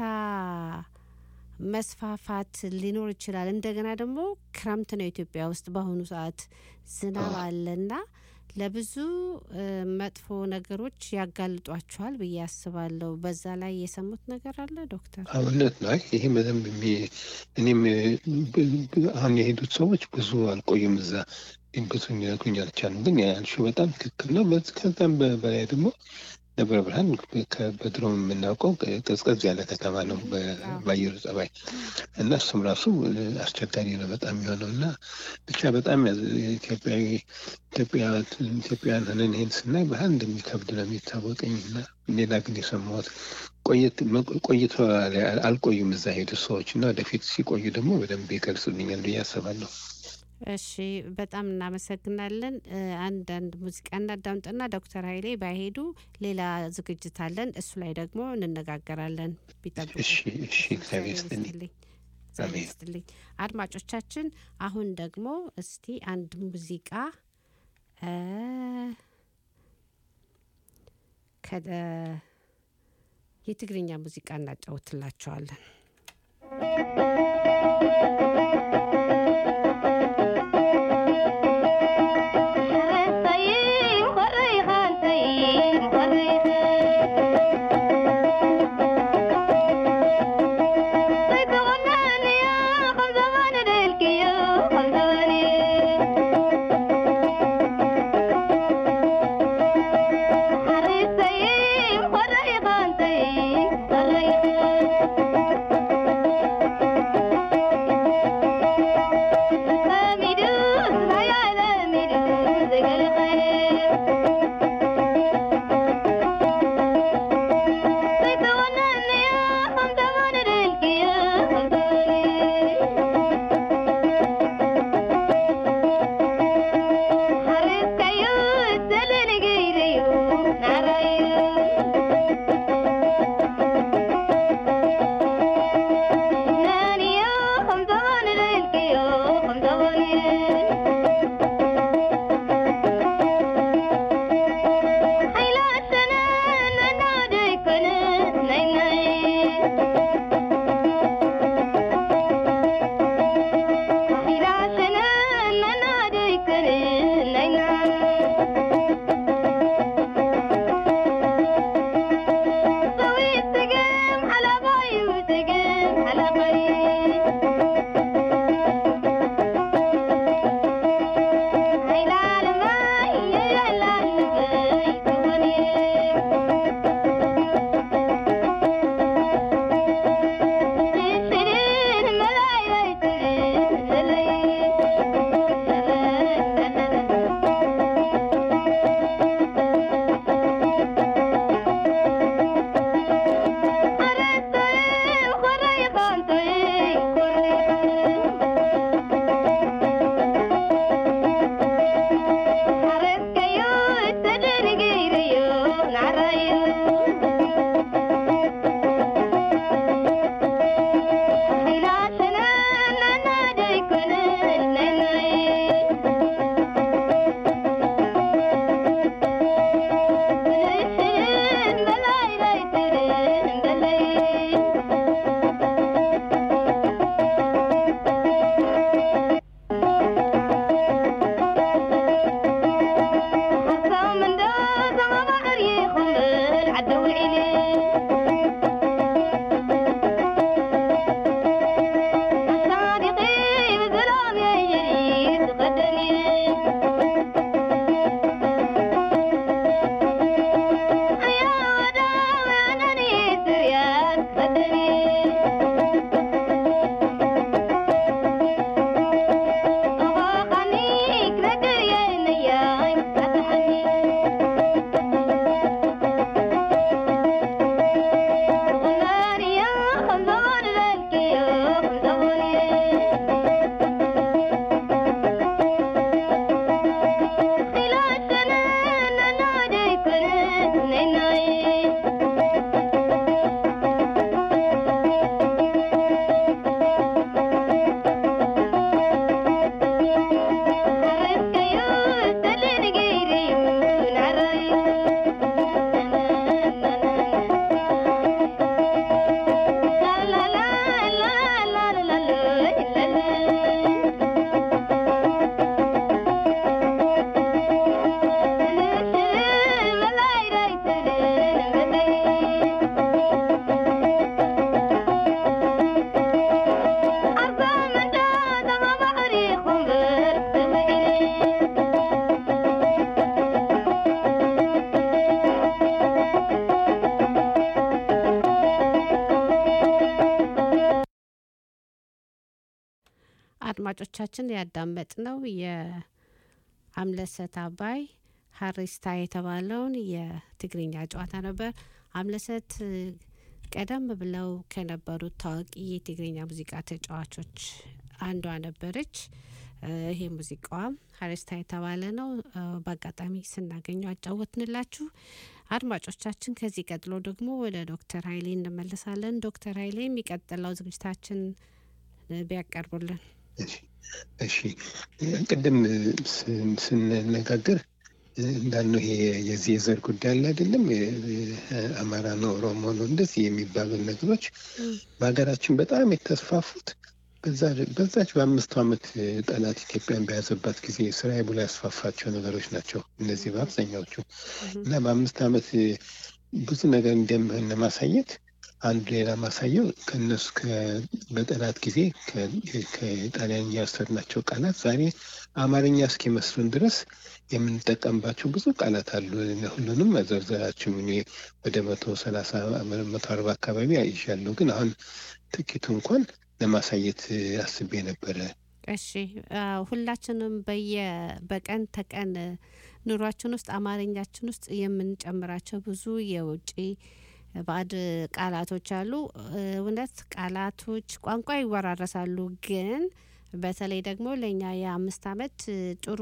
መስፋፋት ሊኖር ይችላል። እንደገና ደግሞ ክረምት ነው ኢትዮጵያ ውስጥ በአሁኑ ሰዓት ዝናብ አለና ለብዙ እ፣ መጥፎ ነገሮች ያጋልጧቸዋል ብዬ አስባለሁ። በዛ ላይ የሰሙት ነገር አለ ዶክተር? አዎ፣ እውነት ነው። አይ ይሄ በደንብ የሚ- እኔም እ፣ ብ- ብ- አሁን የሄዱት ሰዎች ብዙ አልቆዩም እዛ ብዙ ሊነግሩኝ አልቻሉም። ግን ያልሽው በጣም ትክክል ነው። በዚ- ከዛም በ- በላይ ደግሞ ደብረ ብርሃን ከ- በድሮ የምናውቀው ቀዝቀዝ ያለ ከተማ ነው በ- በአየሩ ጸባይ እና እሱም ራሱ እ፣ አስቸጋሪ ነው በጣም የሚሆነው እና ብቻ በጣም ያዝ- ኢትዮጵያዊ ኢትዮጵያ ኢትዮጵያውያን ሆነን ይሄን ስናይ ባህል እንደሚከብድ ነው የሚታወቀኝ እና ሌላ ግን የሰማሁት ቆየት መቆ- ቆይቶ አል- አልቆዩም እዛ ሄዱ ሰዎች እና ወደፊት ሲቆዩ ደግሞ በደንብ ይገልጹልኛል ብዬ አስባለሁ። እሺ በጣም እናመሰግናለን። እ፣ አንዳንድ ሙዚቃ እናዳምጥና ዶክተር ኃይሌ ባይሄዱ ሌላ ዝግጅት አለን። እሱ ላይ ደግሞ እንነጋገራለን። ቢጠብቁ። እሺ እሺ፣ እግዚአብሔር ይስጥልኝ። እግዚአብሔር አሜን። ይስጥልኝ። አድማጮቻችን አሁን ደግሞ እስቲ አንድ ሙዚቃ እ፣ ከደ- የትግርኛ ሙዚቃ እናጫውትላቸዋለን። Thank you. አድማጮቻችን ያዳመጥ ነው የአምለሰት አባይ ሀሪስታ የተባለውን የትግርኛ ጨዋታ ነበር። አምለሰት ቀደም ብለው ከነበሩት ታዋቂ የትግርኛ ሙዚቃ ተጫዋቾች አንዷ ነበረች። ይሄ ሙዚቃዋም ሀሪስታ የተባለ ነው። በአጋጣሚ ስናገኘው አጫወትንላችሁ። አድማጮቻችን ከዚህ ቀጥሎ ደግሞ ወደ ዶክተር ሀይሌ እንመለሳለን። ዶክተር ሀይሌ የሚቀጥለው ዝግጅታችን ቢያቀርቡልን። እሺ ቅድም ስንነጋገር እንዳልነው ይሄ የዚህ የዘር ጉዳይ አለ አይደለም፣ አማራ ነው ኦሮሞ ነው እንደዚህ የሚባሉ ነገሮች በሀገራችን በጣም የተስፋፉት በዛች በአምስቱ ዓመት ጠላት ኢትዮጵያን በያዘባት ጊዜ ስራዬ ብሎ ያስፋፋቸው ነገሮች ናቸው። እነዚህ በአብዛኛዎቹ እና በአምስት ዓመት ብዙ ነገር እንደምህን ለማሳየት አንዱ ሌላ ማሳየው ከእነሱ በጠላት ጊዜ ከጣሊያንኛ የወሰድናቸው ቃላት ዛሬ አማርኛ እስኪመስሉን ድረስ የምንጠቀምባቸው ብዙ ቃላት አሉ። ሁሉንም መዘርዘራችም እኔ ወደ መቶ ሰላሳ መቶ አርባ አካባቢ አይሻለሁ፣ ግን አሁን ጥቂቱ እንኳን ለማሳየት አስቤ ነበረ። እሺ ሁላችንም በየ በቀን ተቀን ኑሯችን ውስጥ አማርኛችን ውስጥ የምንጨምራቸው ብዙ የውጭ ባዕድ ቃላቶች አሉ። እውነት ቃላቶች ቋንቋ ይወራረሳሉ፣ ግን በተለይ ደግሞ ለእኛ የአምስት ዓመት ጥሩ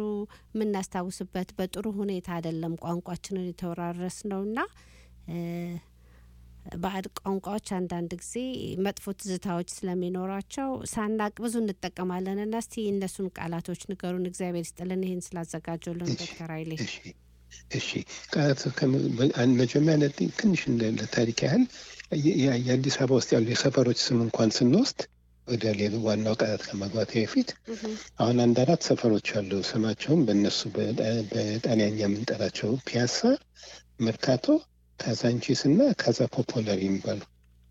የምናስታውስበት በጥሩ ሁኔታ አይደለም ቋንቋችንን የተወራረስ ነውና ባዕድ ቋንቋዎች አንዳንድ ጊዜ መጥፎ ትዝታዎች ስለሚኖራቸው ሳናቅ ብዙ እንጠቀማለን እና እስቲ እነሱን ቃላቶች ንገሩን። እግዚአብሔር ይስጥልን ይህን ስላዘጋጀልን ዶክተር ኃይሌ። እሺ እሺ ቃላት ከመ- በ- አን- መጀመሪያ ነት- ትንሽ እንደ ለታሪክ ያህል የ- የ- የአዲስ አበባ ውስጥ ያሉ የሰፈሮች ስም እንኳን ስንወስድ ወደ ሌሎ ዋናው ቃላት ከመግባት በፊት አሁን አንድ አራት ሰፈሮች አሉ። ስማቸውም በእነሱ በጣ- በጣሊያኛ የምንጠራቸው ፒያሳ፣ መርካቶ፣ ካዛንቺስ እና ካዛ ፖፖላር የሚባሉ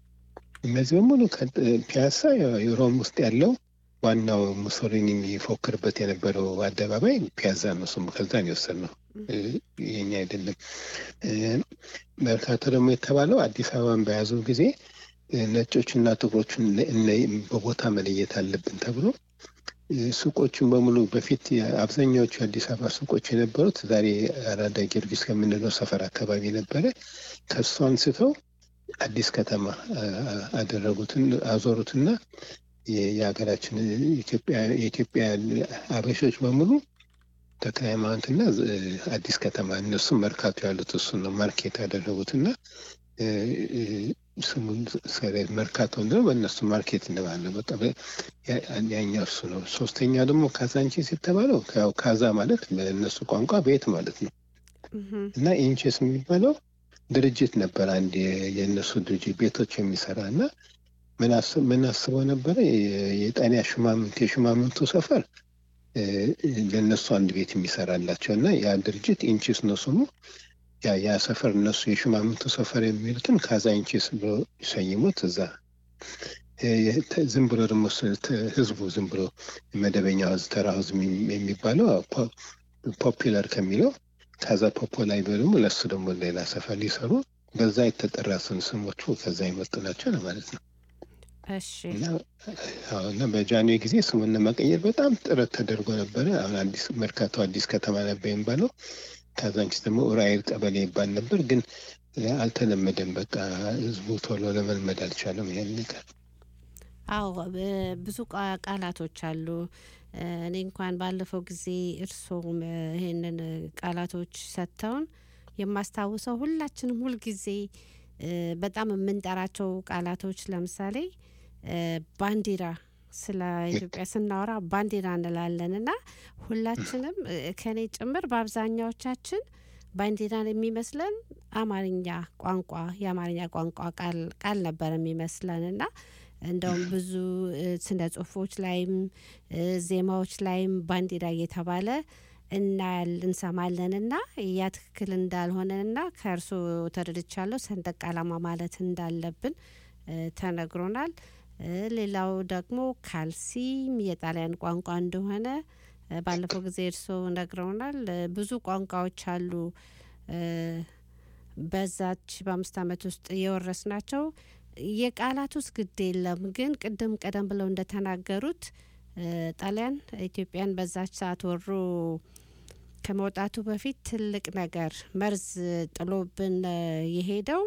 እነዚህ በሙሉ ከ- ፒያሳ ያው ሮም ውስጥ ያለው ዋናው ሙሶሊኒ የሚፎክርበት የነበረው አደባባይ ፒያዛ ነው። ስሙ ከዛ ነው የወሰድነው፣ እ፣ የኛ አይደለም። እ፣ መርካቶ ደግሞ የተባለው አዲስ አበባን በያዙ ጊዜ እ፣ ነጮችና ጥቁሮችን ለ- እነ- በቦታ መለየት አለብን ተብሎ እ፣ ሱቆቹን በሙሉ በፊት የ- አብዛኛዎቹ የአዲስ አበባ ሱቆች የነበሩት ዛሬ አራዳ ጊዮርጊስ ከምንለው ሰፈር አካባቢ ነበረ። ከሱ አንስተው አዲስ ከተማ አ- አ- አደረጉትን አዞሩትና የ- የሀገራችን ኢትዮጵያ የኢትዮጵያ አበሾች በሙሉ ተክለ ሃይማኖትና እ፣ አዲስ ከተማ እነሱም መርካቶ ያሉት እሱን ነው ማርኬት ያደረጉትና እ፣ እ፣ ስሙን ሰ- መርካቶ ነው በእነሱ ማርኬት እንደማለ በቃ በ- ያ- ያኛው እሱ ነው። ሶስተኛ ደግሞ ካዛንቺስ የተባለው ያው ካዛ ማለት በእነሱ ቋንቋ ቤት ማለት ነው እና ኢንቼስ የሚባለው ድርጅት ነበር። አንድ የ- የእነሱ ድርጅት ቤቶች የሚሰራ እና ምን አስ- ምን አስበው ነበረ የ- የጣሊያ ሹማምንት የሹማምንቱ ሰፈር እ፣ ለእነሱ አንድ ቤት የሚሰራላቸው እና ያ ድርጅት ኢንቺስ ነው ስሙ። ያ ያ ሰፈር እነሱ የሹማምንቱ ሰፈር የሚሉትን ካዛ ኢንቺስ ብሎ ይሰይሙት እዛ እ፣ የተ- ዝም ብሎ ደግሞ ስ- ተ- ህዝቡ ዝም ብሎ መደበኛ ህዝብ ተራ ህዝብ የሚ- የሚባለው ፖ- ፖፒለር ከሚለው ከዛ ፖፖላይ ደግሞ ለሱ ደግሞ ሌላ ሰፈር ሊሰሩ በዛ የተጠራ ስም ስሞቹ ከዛ የመጡ ናቸው ለማለት ነው። እሺ እና አዎ፣ እና በጃንዌ ጊዜ ስሙን ለመቀየር በጣም ጥረት ተደርጎ ነበረ። አሁን አዲስ መርካቶ አዲስ ከተማ ነበር የሚባለው። ካዛንቺስ ደግሞ ኡራኤል ቀበሌ ይባል ነበር፣ ግን አልተለመደም። በቃ ህዝቡ ቶሎ ለመልመድ አልቻለም ይሄን ነገር። አዎ ብ- ብዙ ቃ- ቃላቶች አሉ። እ፣ እኔ እንኳን ባለፈው ጊዜ እርስዎም እ፣ ይሄንን እ፣ ቃላቶች ሰጥተውን የማስታውሰው ሁላችንም ሁልጊዜ እ፣ በጣም የምንጠራቸው ቃላቶች ለምሳሌ እ፣ ባንዲራ ስለ ኢትዮጵያ ስናወራ ባንዲራ እንላለን እና ሁላችንም እ፣ ከኔ ጭምር በአብዛኛዎቻችን ባንዲራን የሚመስለን አማርኛ ቋንቋ የአማርኛ ቋንቋ ቃል ቃል ነበር የሚመስለን እና እንደውም ብዙ እ፣ ስነ ጽሁፎች ላይም እ፣ ዜማዎች ላይም ባንዲራ እየተባለ እናያል እንሰማለን እና ያ ትክክል እንዳልሆነና ከእርሶ ተረድቻለሁ ሰንደቅ ዓላማ ማለት እንዳለብን እ፣ ተነግሮናል። እ፣ ሌላው ደግሞ ካልሲም የጣሊያን ቋንቋ እንደሆነ እ፣ ባለፈው ጊዜ እርሶ ነግረውናል። እ፣ ብዙ ቋንቋዎች አሉ እ፣ በዛች በአምስት ዓመት ውስጥ የወረስ ናቸው። የቃላት ውስጥ ግድ የለም ግን ቅድም ቀደም ብለው እንደተናገሩት እ፣ ጣሊያን ኢትዮጵያን በዛች ሰዓት ወሮ ከመውጣቱ በፊት ትልቅ ነገር መርዝ ጥሎብን እ፣ የሄደው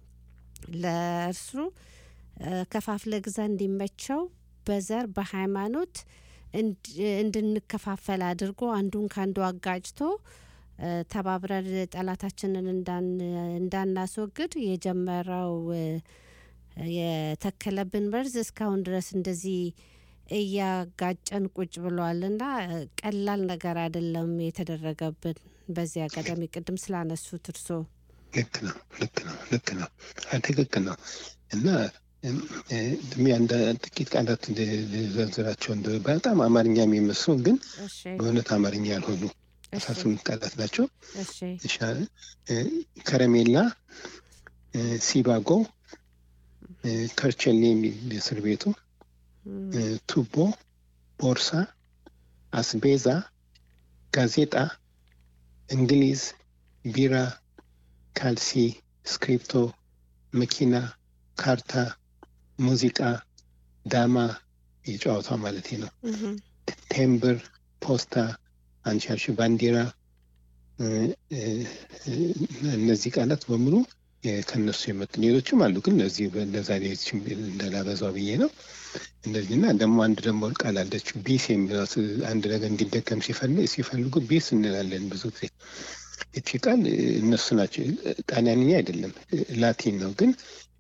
ለእርሱ እ፣ ከፋፍለ ግዛ እንዲመቸው በዘር በሃይማኖት እንድ- እንድንከፋፈል አድርጎ አንዱን ከአንዱ አጋጭቶ እ፣ ተባብረን ጠላታችንን እንዳን- እንዳናስወግድ የጀመረው እ፣ የተከለብን መርዝ እስካሁን ድረስ እንደዚህ እያጋጨን ቁጭ ብሏል እና እ፣ ቀላል ነገር አይደለም የተደረገብን። በዚህ አጋጣሚ ቅድም ስላነሱት እርሶ ልክ ነው፣ ልክ ነው፣ ልክ ነው። አይ ትክክል ነው። እና እም፣ እ፣ ድሜ አንድ ጥቂት ቃላት ል- ልዘርዝራቸው እንደ በጣም አማርኛ የሚመስሉ ግን እሺ በእውነት አማርኛ ያልሆኑ እሺ አስራ ስምንት ቃላት ናቸው። እሺ እሺ፣ እ፣ ከረሜላ፣ እ፣ ሲባጎ፣ እ፣ ከርቸሌ የሚል እስር ቤቱ፣ እም፣ እ፣ ቱቦ፣ ቦርሳ፣ አስቤዛ፣ ጋዜጣ፣ እንግሊዝ፣ ቢራ፣ ካልሲ፣ ስክሪፕቶ፣ መኪና፣ ካርታ፣ ሙዚቃ፣ ዳማ የጨዋታ ማለት ነው። እህም፣ ቴምብር፣ ፖስታ፣ አንሻሽ፣ ባንዲራ እ፣ እ፣ እ፣ እነዚህ ቃላት በሙሉ የ- ከነሱ የመጡ ሌሎችም አሉ፣ ግን እነዚህ ለዛሬ እንደላበዛው ብዬ ነው። እነዚህና ደግሞ አንድ ደግሞ ቃል አለች ቢስ የሚሏት አንድ ነገር እንዲደገም ሲፈልግ ሲፈልጉ ቢስ እንላለን ብዙ ጊዜ። እቺ ቃል እ፣ እነሱ ናቸው ጣሊያንኛ አይደለም እ፣ ላቲን ነው፣ ግን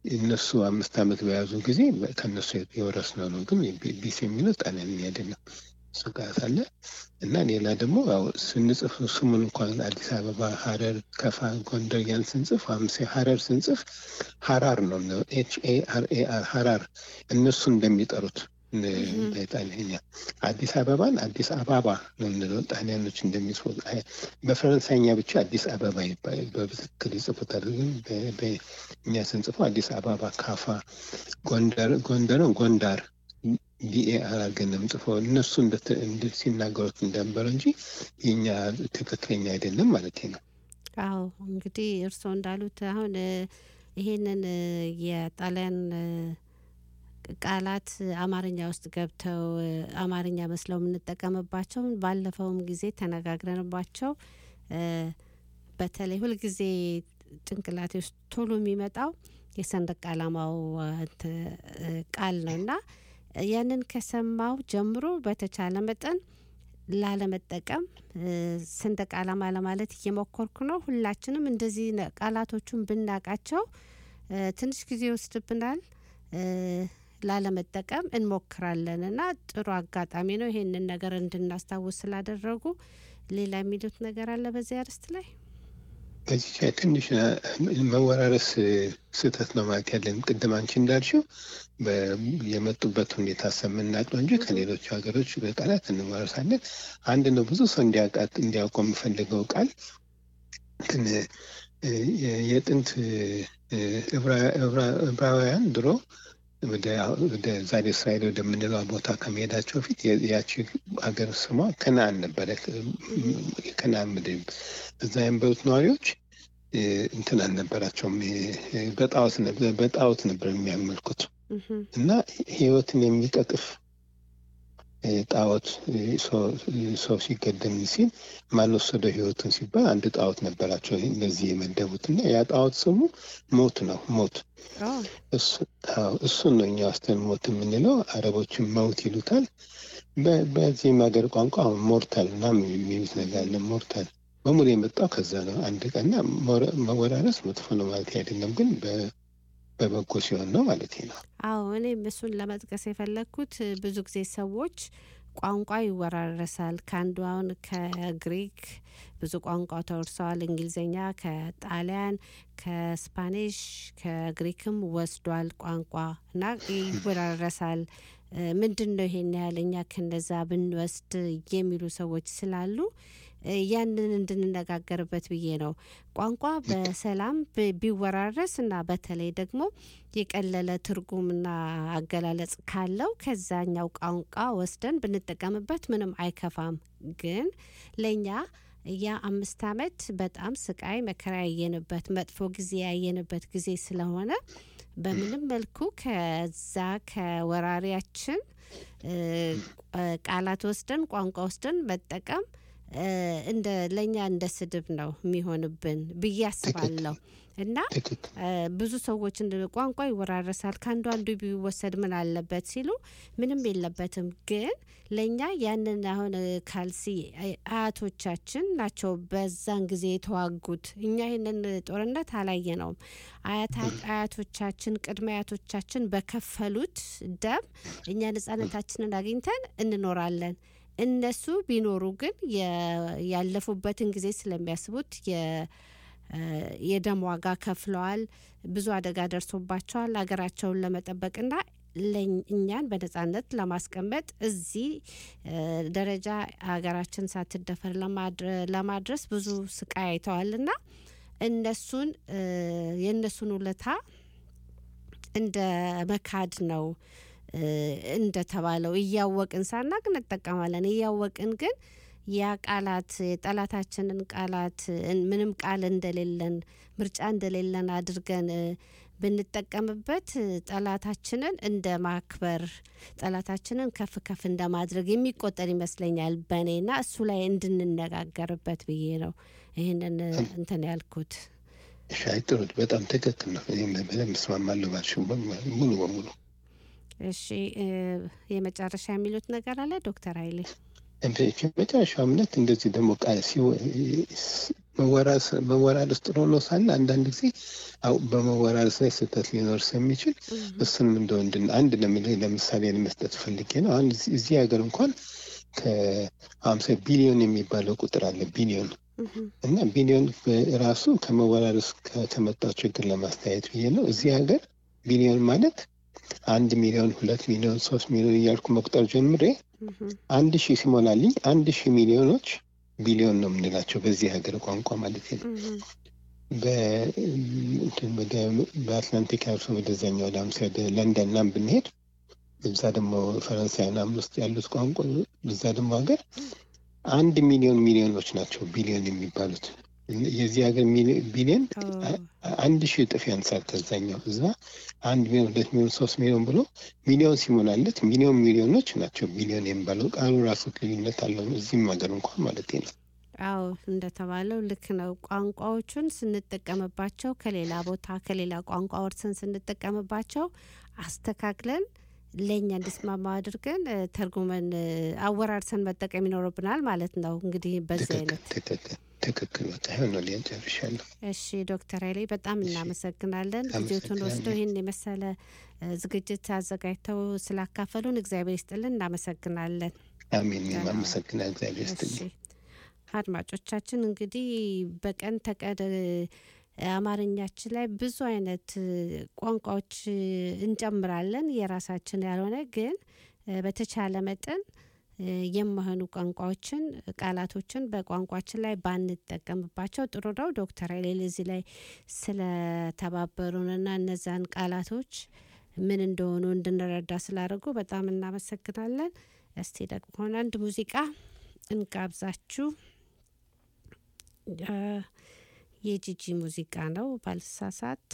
እነሱ አምስት ዓመት በያዙ ጊዜ ከእነሱ የወረስነው ነው። ግን ቢስ የሚለው ጣሊያንኛ አይደለም። እሱ ጋር ሳለ እና ሌላ ደግሞ ያው ስንጽፍ ስሙን እንኳን አዲስ አበባ፣ ሐረር፣ ከፋ፣ ጎንደር ያን ስንጽፍ አምሴ ሐረር ስንጽፍ ሐራር ነው ኤች ኤ አር ኤ አር ሐራር እነሱ እንደሚጠሩት በጣሊያንኛ አዲስ አበባን አዲስ አባባ ነው የምንለው። ጣሊያኖች እንደሚጽፉት በፈረንሳይኛ ብቻ አዲስ አበባ ይባላል። በትክክል ይጽፉታል። ግን በእኛ ስንጽፈው አዲስ አበባ፣ ካፋ፣ ጎንደር ጎንደርን ጎንዳር ዲኤአር አድርገን ነው የምጽፈው። እነሱ ሲናገሩት እንደነበረ እንጂ የኛ ትክክለኛ አይደለም ማለት ነው። አዎ እንግዲህ እርስዎ እንዳሉት አሁን ይሄንን የጣሊያን ቃላት አማርኛ ውስጥ ገብተው አማርኛ መስለው የምንጠቀምባቸው ባለፈውም ጊዜ ተነጋግረንባቸው በተለይ ሁልጊዜ ጭንቅላቴ ውስጥ ቶሎ የሚመጣው የሰንደቅ ዓላማው ቃል ነው እና ያንን ከሰማው ጀምሮ በተቻለ መጠን ላለመጠቀም ሰንደቅ ዓላማ ለማለት እየሞከርኩ ነው። ሁላችንም እንደዚህ ቃላቶቹን ብናቃቸው ትንሽ ጊዜ ይወስድብናል። ላለመጠቀም እንሞክራለን እና ጥሩ አጋጣሚ ነው ይሄንን ነገር እንድናስታውስ ስላደረጉ። ሌላ የሚሉት ነገር አለ በዚህ አርዕስት ላይ? በዚህ ላይ ትንሽ መወራረስ ስህተት ነው ማለት ያለን። ቅድም አንቺ እንዳልሽው የመጡበት ሁኔታ ሰምናቅ ነው እንጂ ከሌሎች ሀገሮች በቃላት እንወራረሳለን። አንድ ነው ብዙ ሰው እንዲያውቀው የምፈልገው ቃል ግን የጥንት ዕብራውያን ድሮ ወደ ዛሬ እስራኤል ወደምንለው ቦታ ከመሄዳቸው በፊት ያቺ ሀገር ስሟ ከነአን ነበረ። የከነአን ምድር እዛ የነበሩት ነዋሪዎች እንትን አልነበራቸውም። በጣዖት ነበር የሚያመልኩት እና ሕይወትን የሚቀጥፍ ጣዖት ሰው ሲገደም ሲል ማን ወሰደው ሕይወቱን ሲባል አንድ ጣዖት ነበራቸው እንደዚህ የመደቡት እና ያ ጣዖት ስሙ ሞት ነው። ሞት እሱን ነው እኛ ውስጥን ሞት የምንለው። አረቦችን መውት ይሉታል። በዚህም ሀገር ቋንቋ አሁን ሞርታል ምናምን የሚሉት ነገር አለ። ሞርታል በሙሉ የመጣው ከዛ ነው። አንድ ቀንና መወራረስ መጥፎ ነው ማለት አይደለም፣ ግን በበጎ ሲሆን ነው ማለት ነው። አዎ እኔም እሱን ለመጥቀስ የፈለግኩት ብዙ ጊዜ ሰዎች ቋንቋ ይወራረሳል። ከአንዱ አሁን ከግሪክ ብዙ ቋንቋ ተወርሰዋል። እንግሊዝኛ ከጣሊያን፣ ከስፓኒሽ፣ ከግሪክም ወስዷል ቋንቋ እና ይወራረሳል። ምንድን ነው ይሄን ያህል እኛ ከነዛ ብንወስድ የሚሉ ሰዎች ስላሉ ያንን እንድንነጋገርበት ብዬ ነው። ቋንቋ በሰላም ቢወራረስ እና በተለይ ደግሞ የቀለለ ትርጉምና አገላለጽ ካለው ከዛኛው ቋንቋ ወስደን ብንጠቀምበት ምንም አይከፋም። ግን ለእኛ ያ አምስት ዓመት በጣም ስቃይ መከራ ያየንበት መጥፎ ጊዜ ያየንበት ጊዜ ስለሆነ በምንም መልኩ ከዛ ከወራሪያችን ቃላት ወስደን ቋንቋ ወስደን መጠቀም እንደ ለእኛ እንደ ስድብ ነው የሚሆንብን ብዬ አስባለሁ። እና ብዙ ሰዎች ቋንቋ ይወራረሳል ከአንዱ አንዱ ቢወሰድ ምን አለበት ሲሉ ምንም የለበትም። ግን ለእኛ ያንን አሁን ካልሲ አያቶቻችን ናቸው በዛን ጊዜ የተዋጉት። እኛ ይህንን ጦርነት አላየ ነውም። አያቶቻችን ቅድመ አያቶቻችን በከፈሉት ደም እኛ ነጻነታችንን አግኝተን እንኖራለን። እነሱ ቢኖሩ ግን ያለፉበትን ጊዜ ስለሚያስቡት የደም ዋጋ ከፍለዋል። ብዙ አደጋ ደርሶባቸዋል ሀገራቸውን ለመጠበቅና እኛን በነጻነት ለማስቀመጥ እዚህ ደረጃ ሀገራችን ሳትደፈር ለማድረስ ብዙ ስቃይ አይተዋልና እነሱን የእነሱን ውለታ እንደ መካድ ነው እንደተባለው እያወቅን ሳናቅ እንጠቀማለን። እያወቅን ግን ያ ቃላት የጠላታችንን ቃላት ምንም ቃል እንደሌለን ምርጫ እንደሌለን አድርገን ብንጠቀምበት ጠላታችንን እንደ ማክበር ጠላታችንን ከፍ ከፍ እንደ ማድረግ የሚቆጠር ይመስለኛል በእኔና እሱ ላይ እንድንነጋገርበት ብዬ ነው ይህንን እንትን ያልኩት። ሻይ ጥሩ፣ በጣም ትክክል ነው። እኔም በደንብ እስማማለሁ ባልሽው ሙሉ በሙሉ። እሺ የመጨረሻ የሚሉት ነገር አለ ዶክተር ኃይሌ? መጨረሻው እምነት እንደዚህ ደግሞ ቃል መወራረስ- መወራረስ ጥሩ ነው ሳለ አንዳንድ ጊዜ አው በመወራረስ ላይ ስህተት ሊኖር ስለሚችል እሱንም እንደ ወንድ አንድ ለምል- ለምሳሌ ለመስጠት ፈልጌ ነው። አሁን እዚህ- እዚህ ሀገር እንኳን ከሀምሳ ቢሊዮን የሚባለው ቁጥር አለ ቢሊዮን እና ቢሊዮን ራሱ ከመወራረስ ከ- ከመጣው ችግር ለማስተያየት ብዬ ነው። እዚህ ሀገር ቢሊዮን ማለት አንድ ሚሊዮን፣ ሁለት ሚሊዮን፣ ሶስት ሚሊዮን እያልኩ መቁጠር ጀምሬ አንድ ሺህ ሲሞላልኝ አንድ ሺህ ሚሊዮኖች ቢሊዮን ነው የምንላቸው በዚህ ሀገር ቋንቋ ማለት ነው። በ- እንትን ወደ በአትላንቲክ አልፎ ወደዛኛው ወደ አምሳ ወደ ለንደን ምናምን ብንሄድ እዛ ደግሞ ፈረንሳይ ምናምን ውስጥ ያሉት ቋንቋ እዛ ደግሞ ሀገር አንድ ሚሊዮን ሚሊዮኖች ናቸው ቢሊዮን የሚባሉት። የዚህ ሀገር ሚሊ- ቢሊዮን አ- አንድ ሺህ እጥፍ ያንሳል ከዛኛው። እዛ አንድ ሚሊዮን፣ ሁለት ሚሊዮን፣ ሶስት ሚሊዮን ብሎ ሚሊዮን ሲሞላለት ሚሊዮን ሚሊዮኖች ናቸው ቢሊዮን የሚባለው ቃሉ ራሱ ልዩነት አለው። እዚህም ሀገር እንኳን ማለት ነው። አዎ እንደተባለው ልክ ነው። ቋንቋዎቹን ስንጠቀምባቸው ከሌላ ቦታ ከሌላ ቋንቋ ወርሰን ስንጠቀምባቸው አስተካክለን ለእኛ እንዲስማማ አድርገን እ፣ ተርጉመን እ፣ አወራርሰን መጠቀም ይኖርብናል ማለት ነው። እንግዲህ በዚህ ትክክል አይነት ትክክል ትክክል። በቃ ይኸው ነው ሊያን ጨርሻለሁ። እሺ ዶክተር ኃይሌ በጣም እናመሰግናለን። ጊዜዎትን ወስደው አመሰግናለሁ። ይህን የመሰለ እ፣ ዝግጅት አዘጋጅተው ስላካፈሉን እግዚአብሔር ይስጥልን። እናመሰግናለን። አሜን። እኔም አመሰግናለሁ። እግዚአብሔር እሺ ይስጥልኝ። አድማጮቻችን እንግዲህ በቀን ተቀን እ፣ አማርኛችን ላይ ብዙ አይነት እ፣ ቋንቋዎች እ፣ እንጨምራለን የራሳችን ያልሆነ ግን እ፣ በተቻለ መጠን እ፣ የማይሆኑ ቋንቋዎችን ቃላቶችን በቋንቋችን ላይ ባንጠቀምባቸው ጥሩ ነው። ዶክተር ኃይሌ እዚህ ላይ ስለተባበሩንና እነዛን ቃላቶች ምን እንደሆኑ እንድንረዳ ስላደረጉ በጣም እናመሰግናለን። እስቲ ደግሞ አንድ ሙዚቃ እንጋብዛችሁ። እ፣ የጂጂ ሙዚቃ ነው ባልሳሳት።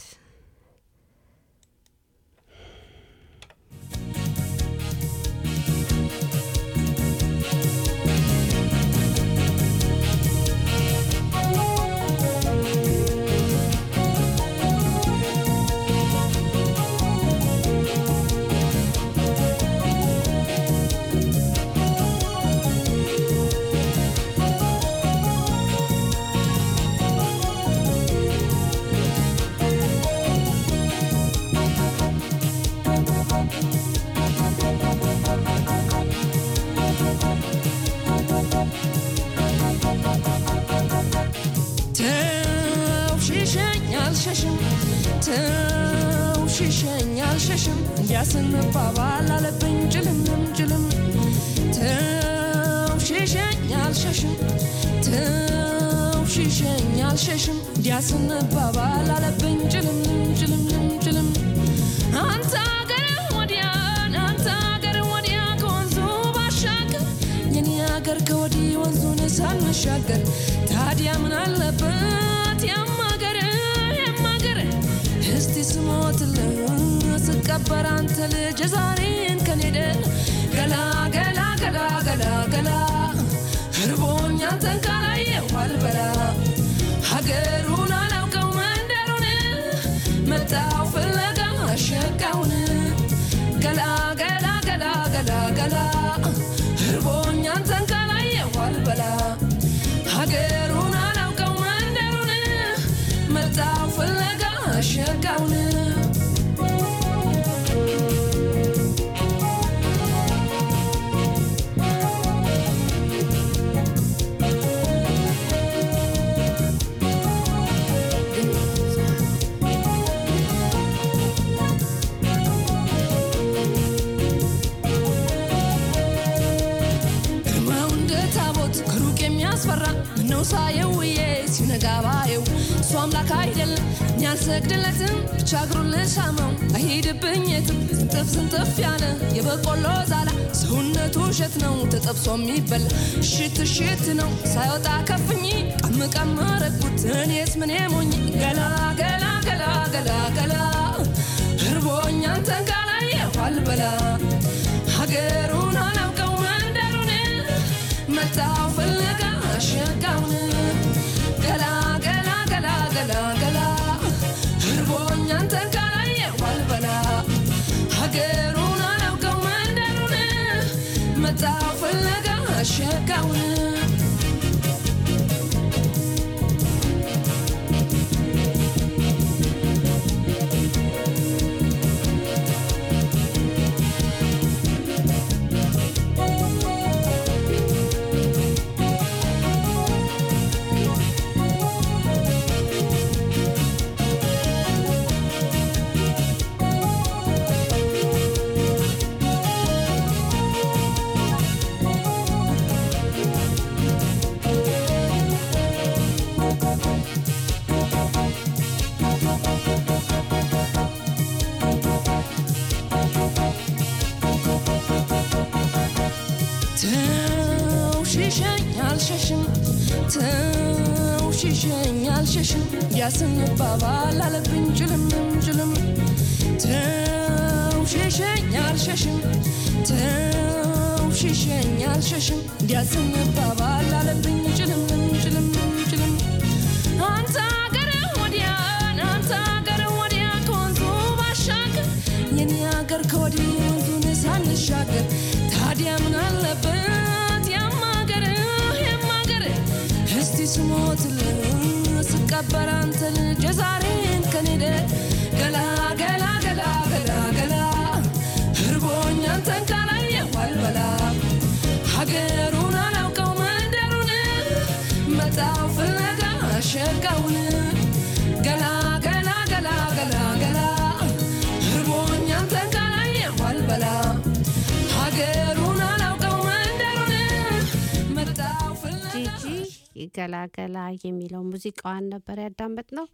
ተው ሽሸኝ አልሸሽም ተው ሽሸኝ አልሸሽም እንዲያስንባባል አለብኝ ጭልምም ጭልም ተው ሽሸኝ አልሸሽም ተው ሽሸኝ አልሸሽም እንዲያስንባባል አለብኝ ጭልምም ጭልምም ጭልም አንተ አገር ወዲያ አንተ አገር ወዲያ ከወንዙ ባሻገር የኔ አገር ከወዲህ ወንዙን ሳንሻገር ታዲያ ምን አለበት ያማገር ያማገር እስቲ ስሞትልህ ስቀበር አንተ ልጅ ዛሬን ከኔደ ገላ ገላ ገላ ገላ ገላ እርቦኝ አንተን ካላየሁ አልበላ ሀገሩን አላውቀው መንደሩን መጣው ፍለጋ አሸጋውን ገላ ገላ ገላ ገላ ገላ እርቦኝ አንተን ካላየሁ አልበላ ሀገሩን አላውቀው መንደሩን መጣው ፍለጋ አሸጋውን ግርማው እንደ ታቦት ከሩቅ የሚያስፈራ ምነው ሳየው ውዬ ሲነጋ ባየው እሱ አምላክ አይደለም እኔ አልሰግድለትም ብቻ እግሩን ልሳመው አይሄድብኝ የትም ስንጥፍ ስንጥፍ ያለ የበቆሎ ዛላ ሰውነቱ እሸት ነው ተጠብሶ የሚበላ እሽት እሽት ነው ሳይወጣ ከፍኝ ቀም ቀም ረግኩት እኔስ ምን ሞኝ ገላ ገላ ገላ ገላ ገላ እርቦኝ አንተን ካላየሁ አልበላ ሀገሩን አላውቀው መንደሩን መጣው ፍለጋ አሸጋውን ገላ ገላ ገላ ገላ ገላ እርቦኝ አንተን ካላየሁ አልበላ ሀገሩን አላውቀው መንደሩን መጣው ፍለጋ አሸጋውን ሽሸኝ አልሸሽም ተው ሽሸኝ አልሸሽም ያስንባባል አለብኝ ጭልምም ጭልም ተው ሽሸኝ አልሸሽም ተው ሽሸኝ አልሸሽም ያስንባባል አለብኝ ጭልምም ጭልምም ጭልም አንተ አገር ወዲያ አንተ አገር ወዲያ ከወንዙ ባሻገር የኔ አገር ከወዲህ ወንዙን ሳንሻገር ታዲያ ምን አለበት ያማገር ያማገር እስቲ ስሞትልህ ስቀበር አንተ ልጅ የዛሬን ከኔደ ገላ ገላ ገላ ገላ ገላ እርቦኝ አንተን ካላየሁ አልበላ ሀገሩን አላውቀው መንደሩን መጣው ፍለጋ ሸጋውን ገላ ገላ ገላ ገላ ገላ እርቦኝ አንተን ካላየሁ አልበላ ሀገሩን አላውቀው መንደሩን መጣው ፍለጋ ጂጂ ገላገላ የሚለው ሙዚቃዋን ነበር ያዳመጥ ነው።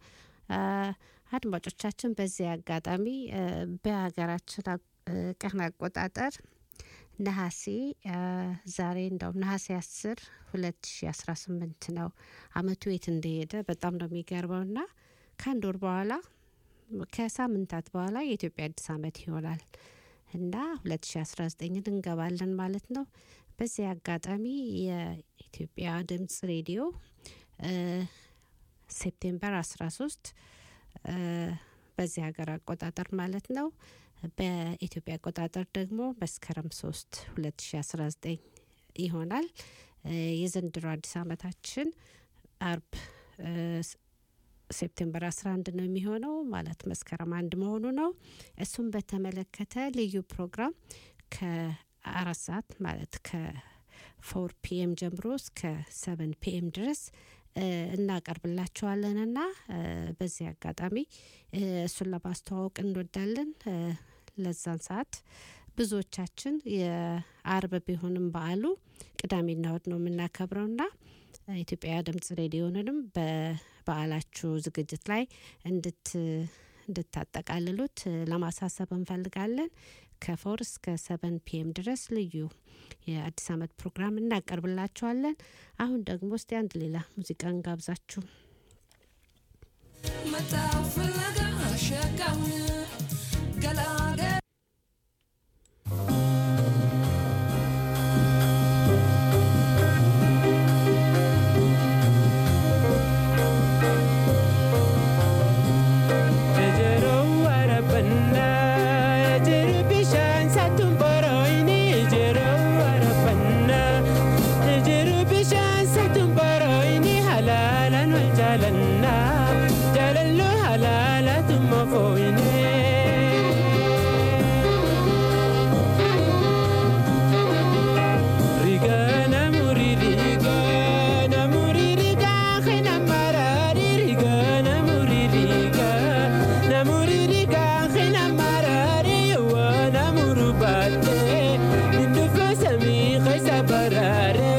አድማጮቻችን በዚህ አጋጣሚ አ፣ በሀገራችን አ- አ፣ ቀን አቆጣጠር ነሐሴ አ፣ ዛሬ እንደውም ነሐሴ አስር ሁለት ሺ አስራ ስምንት ነው። አመቱ የት እንደሄደ በጣም ነው የሚገርመው ና ከአንድ ወር በኋላ ከሳምንታት በኋላ የኢትዮጵያ አዲስ አመት ይሆናል እና ሁለት ሺ አስራ ዘጠኝን እንገባለን ማለት ነው። በዚህ አጋጣሚ የኢትዮጵያ ድምጽ ሬዲዮ አ፣ ሴፕቴምበር 13 አ፣ በዚህ ሀገር አቆጣጠር ማለት ነው። በኢትዮጵያ አቆጣጠር ደግሞ መስከረም 3 2019 ይሆናል። አ፣ የዘንድሮ አዲስ አመታችን አርብ አ፣ ስ- ሴፕቴምበር 11 ነው የሚሆነው ማለት መስከረም አንድ መሆኑ ነው። እሱም በተመለከተ ልዩ ፕሮግራም ከአራት ሰዓት ማለት ከፎር ፒኤም ጀምሮ እስከ ሰቨን ፒኤም ድረስ እ፣ እናቀርብላችኋለንና እ፣ በዚህ አጋጣሚ እ፣ እሱን ለማስተዋወቅ እንወዳለን። እ፣ ለዛን ሰዓት ብዙዎቻችን የአርብ ቢሆንም በዓሉ ቅዳሜና እሁድ ነው የምናከብረውና ኢትዮጵያ ድምጽ ሬዲዮንንም በበዓላችሁ ዝግጅት ላይ እንድት እንድታጠቃልሉት እ፣ ለማሳሰብ እንፈልጋለን። ከፎር እስከ ሰቨን ፒኤም ድረስ ልዩ የአዲስ አመት ፕሮግራም እናቀርብላችኋለን። አሁን ደግሞ እስቲ አንድ ሌላ ሙዚቃ እንጋብዛችሁ። መጣው ፍለጋ ሸጋውን ገላገ Ejero warabanna, ejero bishaan satun boroyni. Ejero warabanna, ejero bishaan satun boroyni. Halalan wal jaalanna, jaalallu halaalatuma fooyne. Riga namuri riga, namuri riga, khina marari riga, namuri riga, namuri riga, khina marari wa namuru batte, nindu fasami khaisa barare.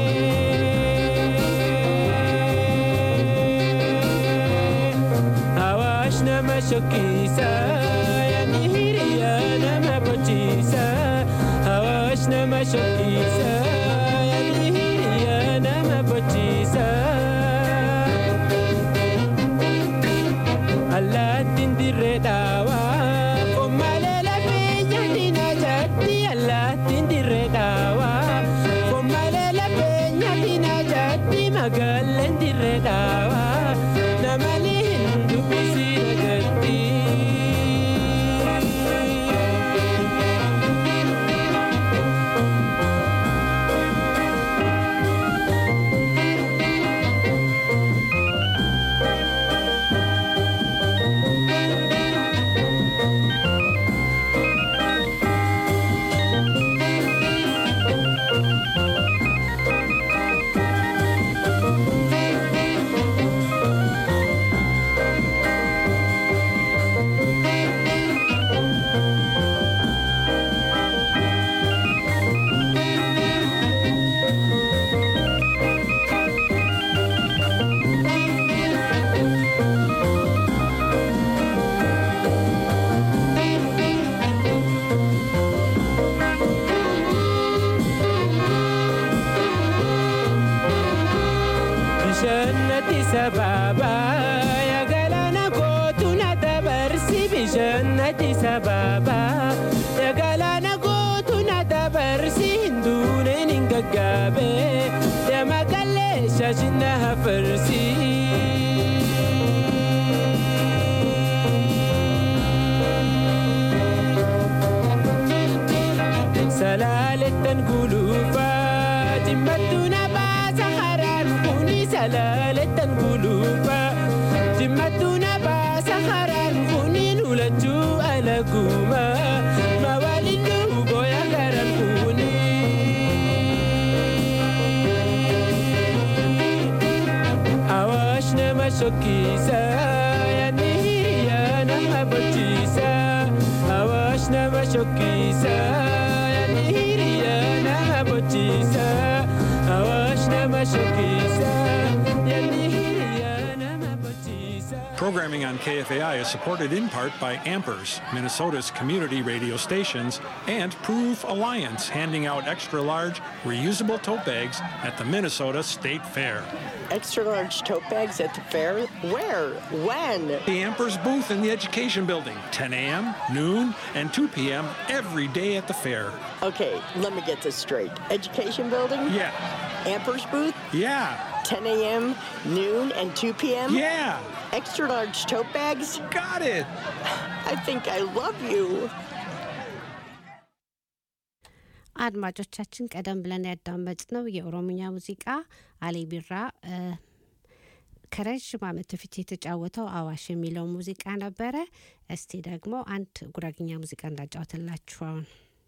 Awash nama shokisa, yani hiriya nama pochisa. Awash nama shokisa, yani hiriya nama pochisa. Allaattiin dirree dhaawaa, kommaalee lafee nyaanni na jaatti. Allaattiin dirree dhaawaa, kommaalee lafee nyaanni na jaatti. Magaaleen dirree dhaawaa, namni hin dubbisi na gatti. ittisa baabaa yaa galaana kootu na dabarsi bishaan ittisa baabaa yaa galaana kootu na dabarsi hinduuneen hin gaggaabe yaa maqallee shaashina hafarsi. Salaalettan guluufaa jimmattu na baasa karaan kuni salaalettan guluufaa jimmattu na baasa karaan kuni nulachuu alaguuma mawaaliluu booya garan kuni. Awaash nama shokkiisa yaadni hiriyaa nama bochiisa awaash nama shokkiisa yaadni hiriyaa nama bochiisa awaash nama shokkiisa yaadni hiriyaa nama bochiisa. Programming on KFAI is supported in part by Ampers, Minnesota's community radio stations, and Proof Alliance, handing out extra large, reusable tote bags at the Minnesota State Fair. Extra large tote bags at the fair? Where? When? The Ampers booth in the Education Building, 10 a.m., noon, and 2 p.m. every day at the fair. Okay, let me get this straight. Education building? Yeah, Ampers booth? yeah, 10 a.m., noon, and 2 p.m.? yeah, Extra large tote bags? got it. I think I love you. አድማጮቻችን ቀደም ብለን ያዳመጥነው የኦሮምኛ ሙዚቃ አሊ ቢራ እ፣ ከረዥም ዓመት በፊት የተጫወተው አዋሽ የሚለው ሙዚቃ ነበረ። እስቲ ደግሞ አንድ ጉራግኛ ሙዚቃ እንዳጫወትላችሁ አሁን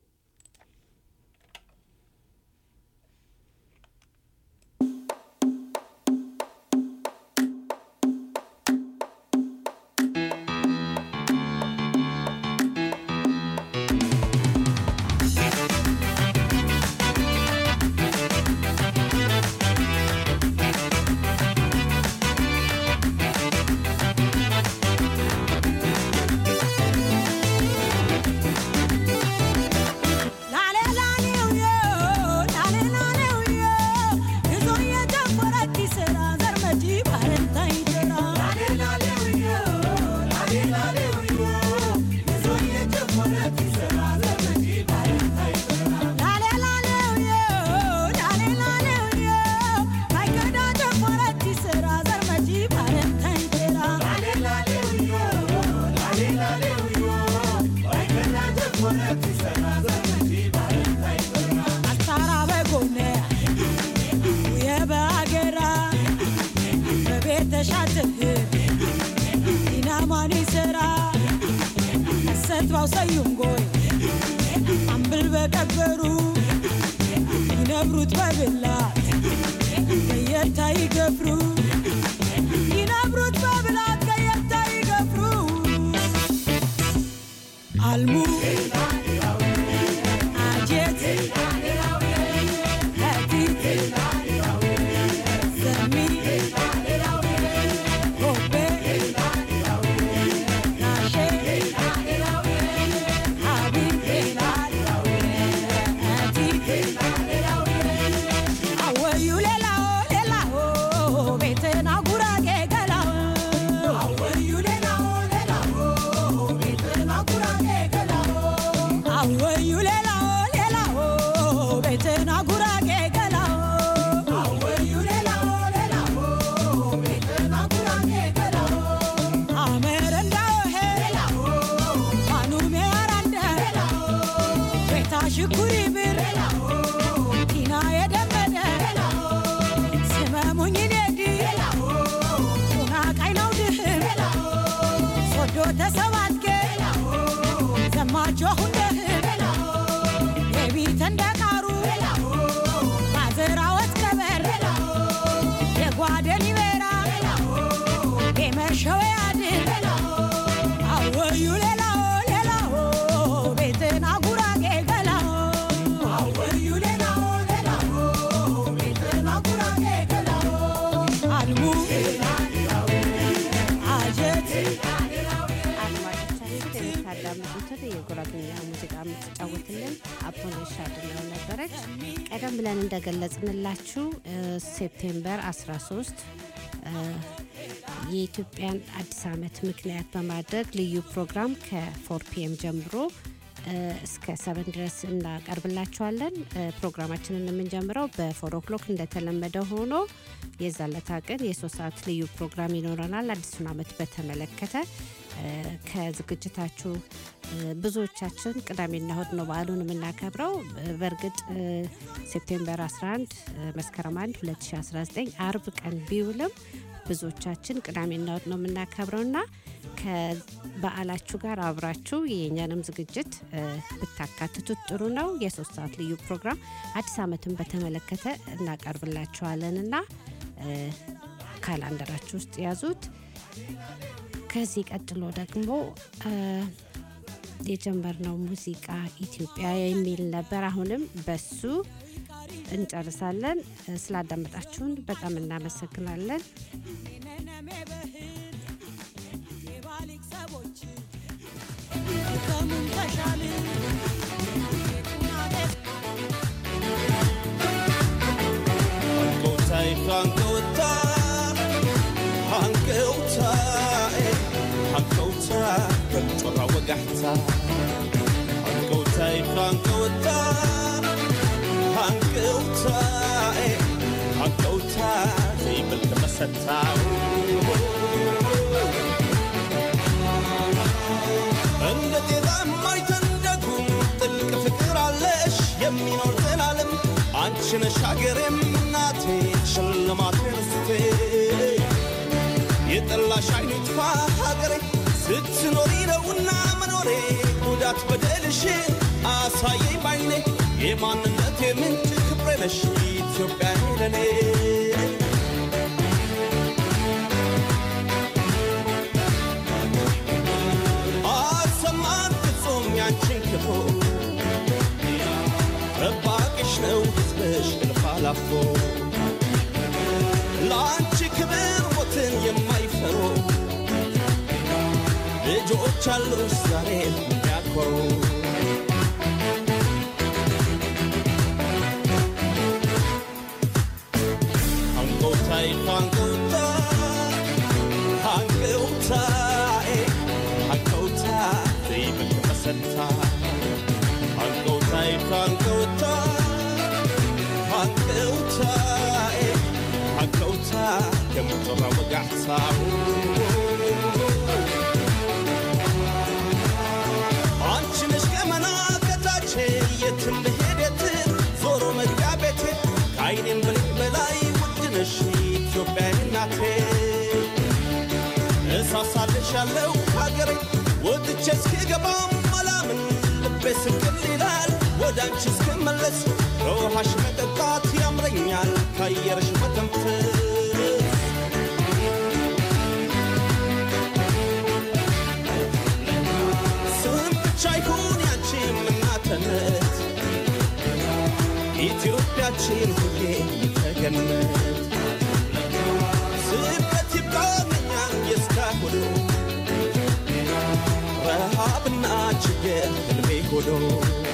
ሰዩንጎይ አምብል በቀበሩ ይነብሩት በብላት ከየታ ይገፍሩ ይነብሩት በብላት ከየታ ይገፍሩ አልሙ አጀት ከቲት ዘሚ ጎቤ ናሼ አወዩ ሌላው ሌላው ቤትና ጉራጌ ገላው አወዩ ሌላው ሌላው ቤትና ጉራጌ ገላው አወዩ ሌላው ሌላው ቤትና ጉራጌ ገላው አወዩ ሌላው ሌላው ቤትና ጉራጌ ገላው አመረንዳው ሄላው ማኑሜ አራንዳ ቤታ ሽኩሪ ብር ቲና የደመደ ስመሙኝ ኔዲ ቁና ቃይናው ድህም ሶዶ ተሰባትጌ ዘማቾ ሁንደህም የቢት እንደ ቃሩ ማዘራወት ቀበር የጓደን ይበራ የመሸወ ያድን አወዩ ሌላው ሌላው ቤትን አጉራጌ ገላው አወዩ ሌላው ሌላው ቤትን አጉራጌ ገላው አልሙ አጀት አድማጮቻችን የምታዳምጡትን የጉራግኛ ሙዚቃ የምትጫወትልን አፖሎሽ አድነው ነበረች። ቀደም ብለን እንደገለጽንላችሁ እ፣ ሴፕቴምበር 13 የኢትዮጵያን አዲስ ዓመት ምክንያት በማድረግ ልዩ ፕሮግራም ከፎር ፒኤም ጀምሮ እስከ ሰቨን ድረስ እናቀርብላችኋለን። ፕሮግራማችንን የምንጀምረው በፎር ኦክሎክ እንደተለመደ ሆኖ የዛለታ ቀን የሶስት ሰዓት ልዩ ፕሮግራም ይኖረናል። አዲሱን ዓመት በተመለከተ ከዝግጅታችሁ ብዙዎቻችን ቅዳሜና እሁድ ነው በዓሉን የምናከብረው። በእርግጥ ሴፕቴምበር 11 መስከረም 1 2019 አርብ ቀን ቢውልም ብዙዎቻችን ቅዳሜና እሁድ ነው የምናከብረው እና ከበዓላችሁ ጋር አብራችሁ የኛንም ዝግጅት ብታካትቱት ጥሩ ነው። የሶስት ሰዓት ልዩ ፕሮግራም አዲስ ዓመትን በተመለከተ እናቀርብላችኋለን እና ካላንደራችሁ ውስጥ ያዙት። ከዚህ ቀጥሎ ደግሞ የጀመርነው ሙዚቃ ኢትዮጵያ የሚል ነበር። አሁንም በሱ እንጨርሳለን። ስላዳመጣችሁን በጣም እናመሰግናለን። بالطرة وقحتها هنقوتاي خانقوتا هنقوتا هنقوتا زي بالتمستا እንደ ጤዛ የማይተንደጉም ጥልቅ ፍቅር አለሽ የሚኖር ዘላለም አንቺ ነሽ ሀገሬም እናቴ ሽልማቴ ርስቴ የጠላሽ አይኑ ይጥፋ ሀገሬ ስትኖሪ ነውና መኖሬ ጉዳት በደልሽ አሳየኝ ባይኔ የማንነት የምንጭ ክብሬ ነሽ ኢትዮጵያ ለኔ አሰማን ፍጹም ያንቺን ክፉ ረባቅሽ ነው ሕዝብሽ እልፍ አላፎ ለአንቺ ክብር ሞትን የማይፈሩ ልጆች አሉ ዛሬ የሚያኮሩ አንጎታይ አንጎታ አንጎታ አንጎታ ዘይብል ተመሰታ አንጎታይ አንጎታ አንጎታ አንጎታ ከምጥራ ወጋሕሳው አንቺ ነሽ ገመና ከታች የትም ብሄድ የትም ዞሮ መግቢያ ቤቴ ከአይኔም ብልቅ በላይ ውድ ነሽ ኢትዮጵያ እናቴ እሳሳልሻለሁ ሀገሬ ወጥቼ እስክገባም አላምን ልቤ ስቅል ይላል ወደ አንቺ እስክመለስ ከውሃሽ መጠጣት ያምረኛል ከአየርሽ መተንፈስ ስም ብቻ ይሁን ያንቺ እናትነት ኢትዮጵያችን ሁሌ ተገነት ስደት ይብቃኛል የእስካሁኑ ረሃብና ችግር ህልሜ ሆኖ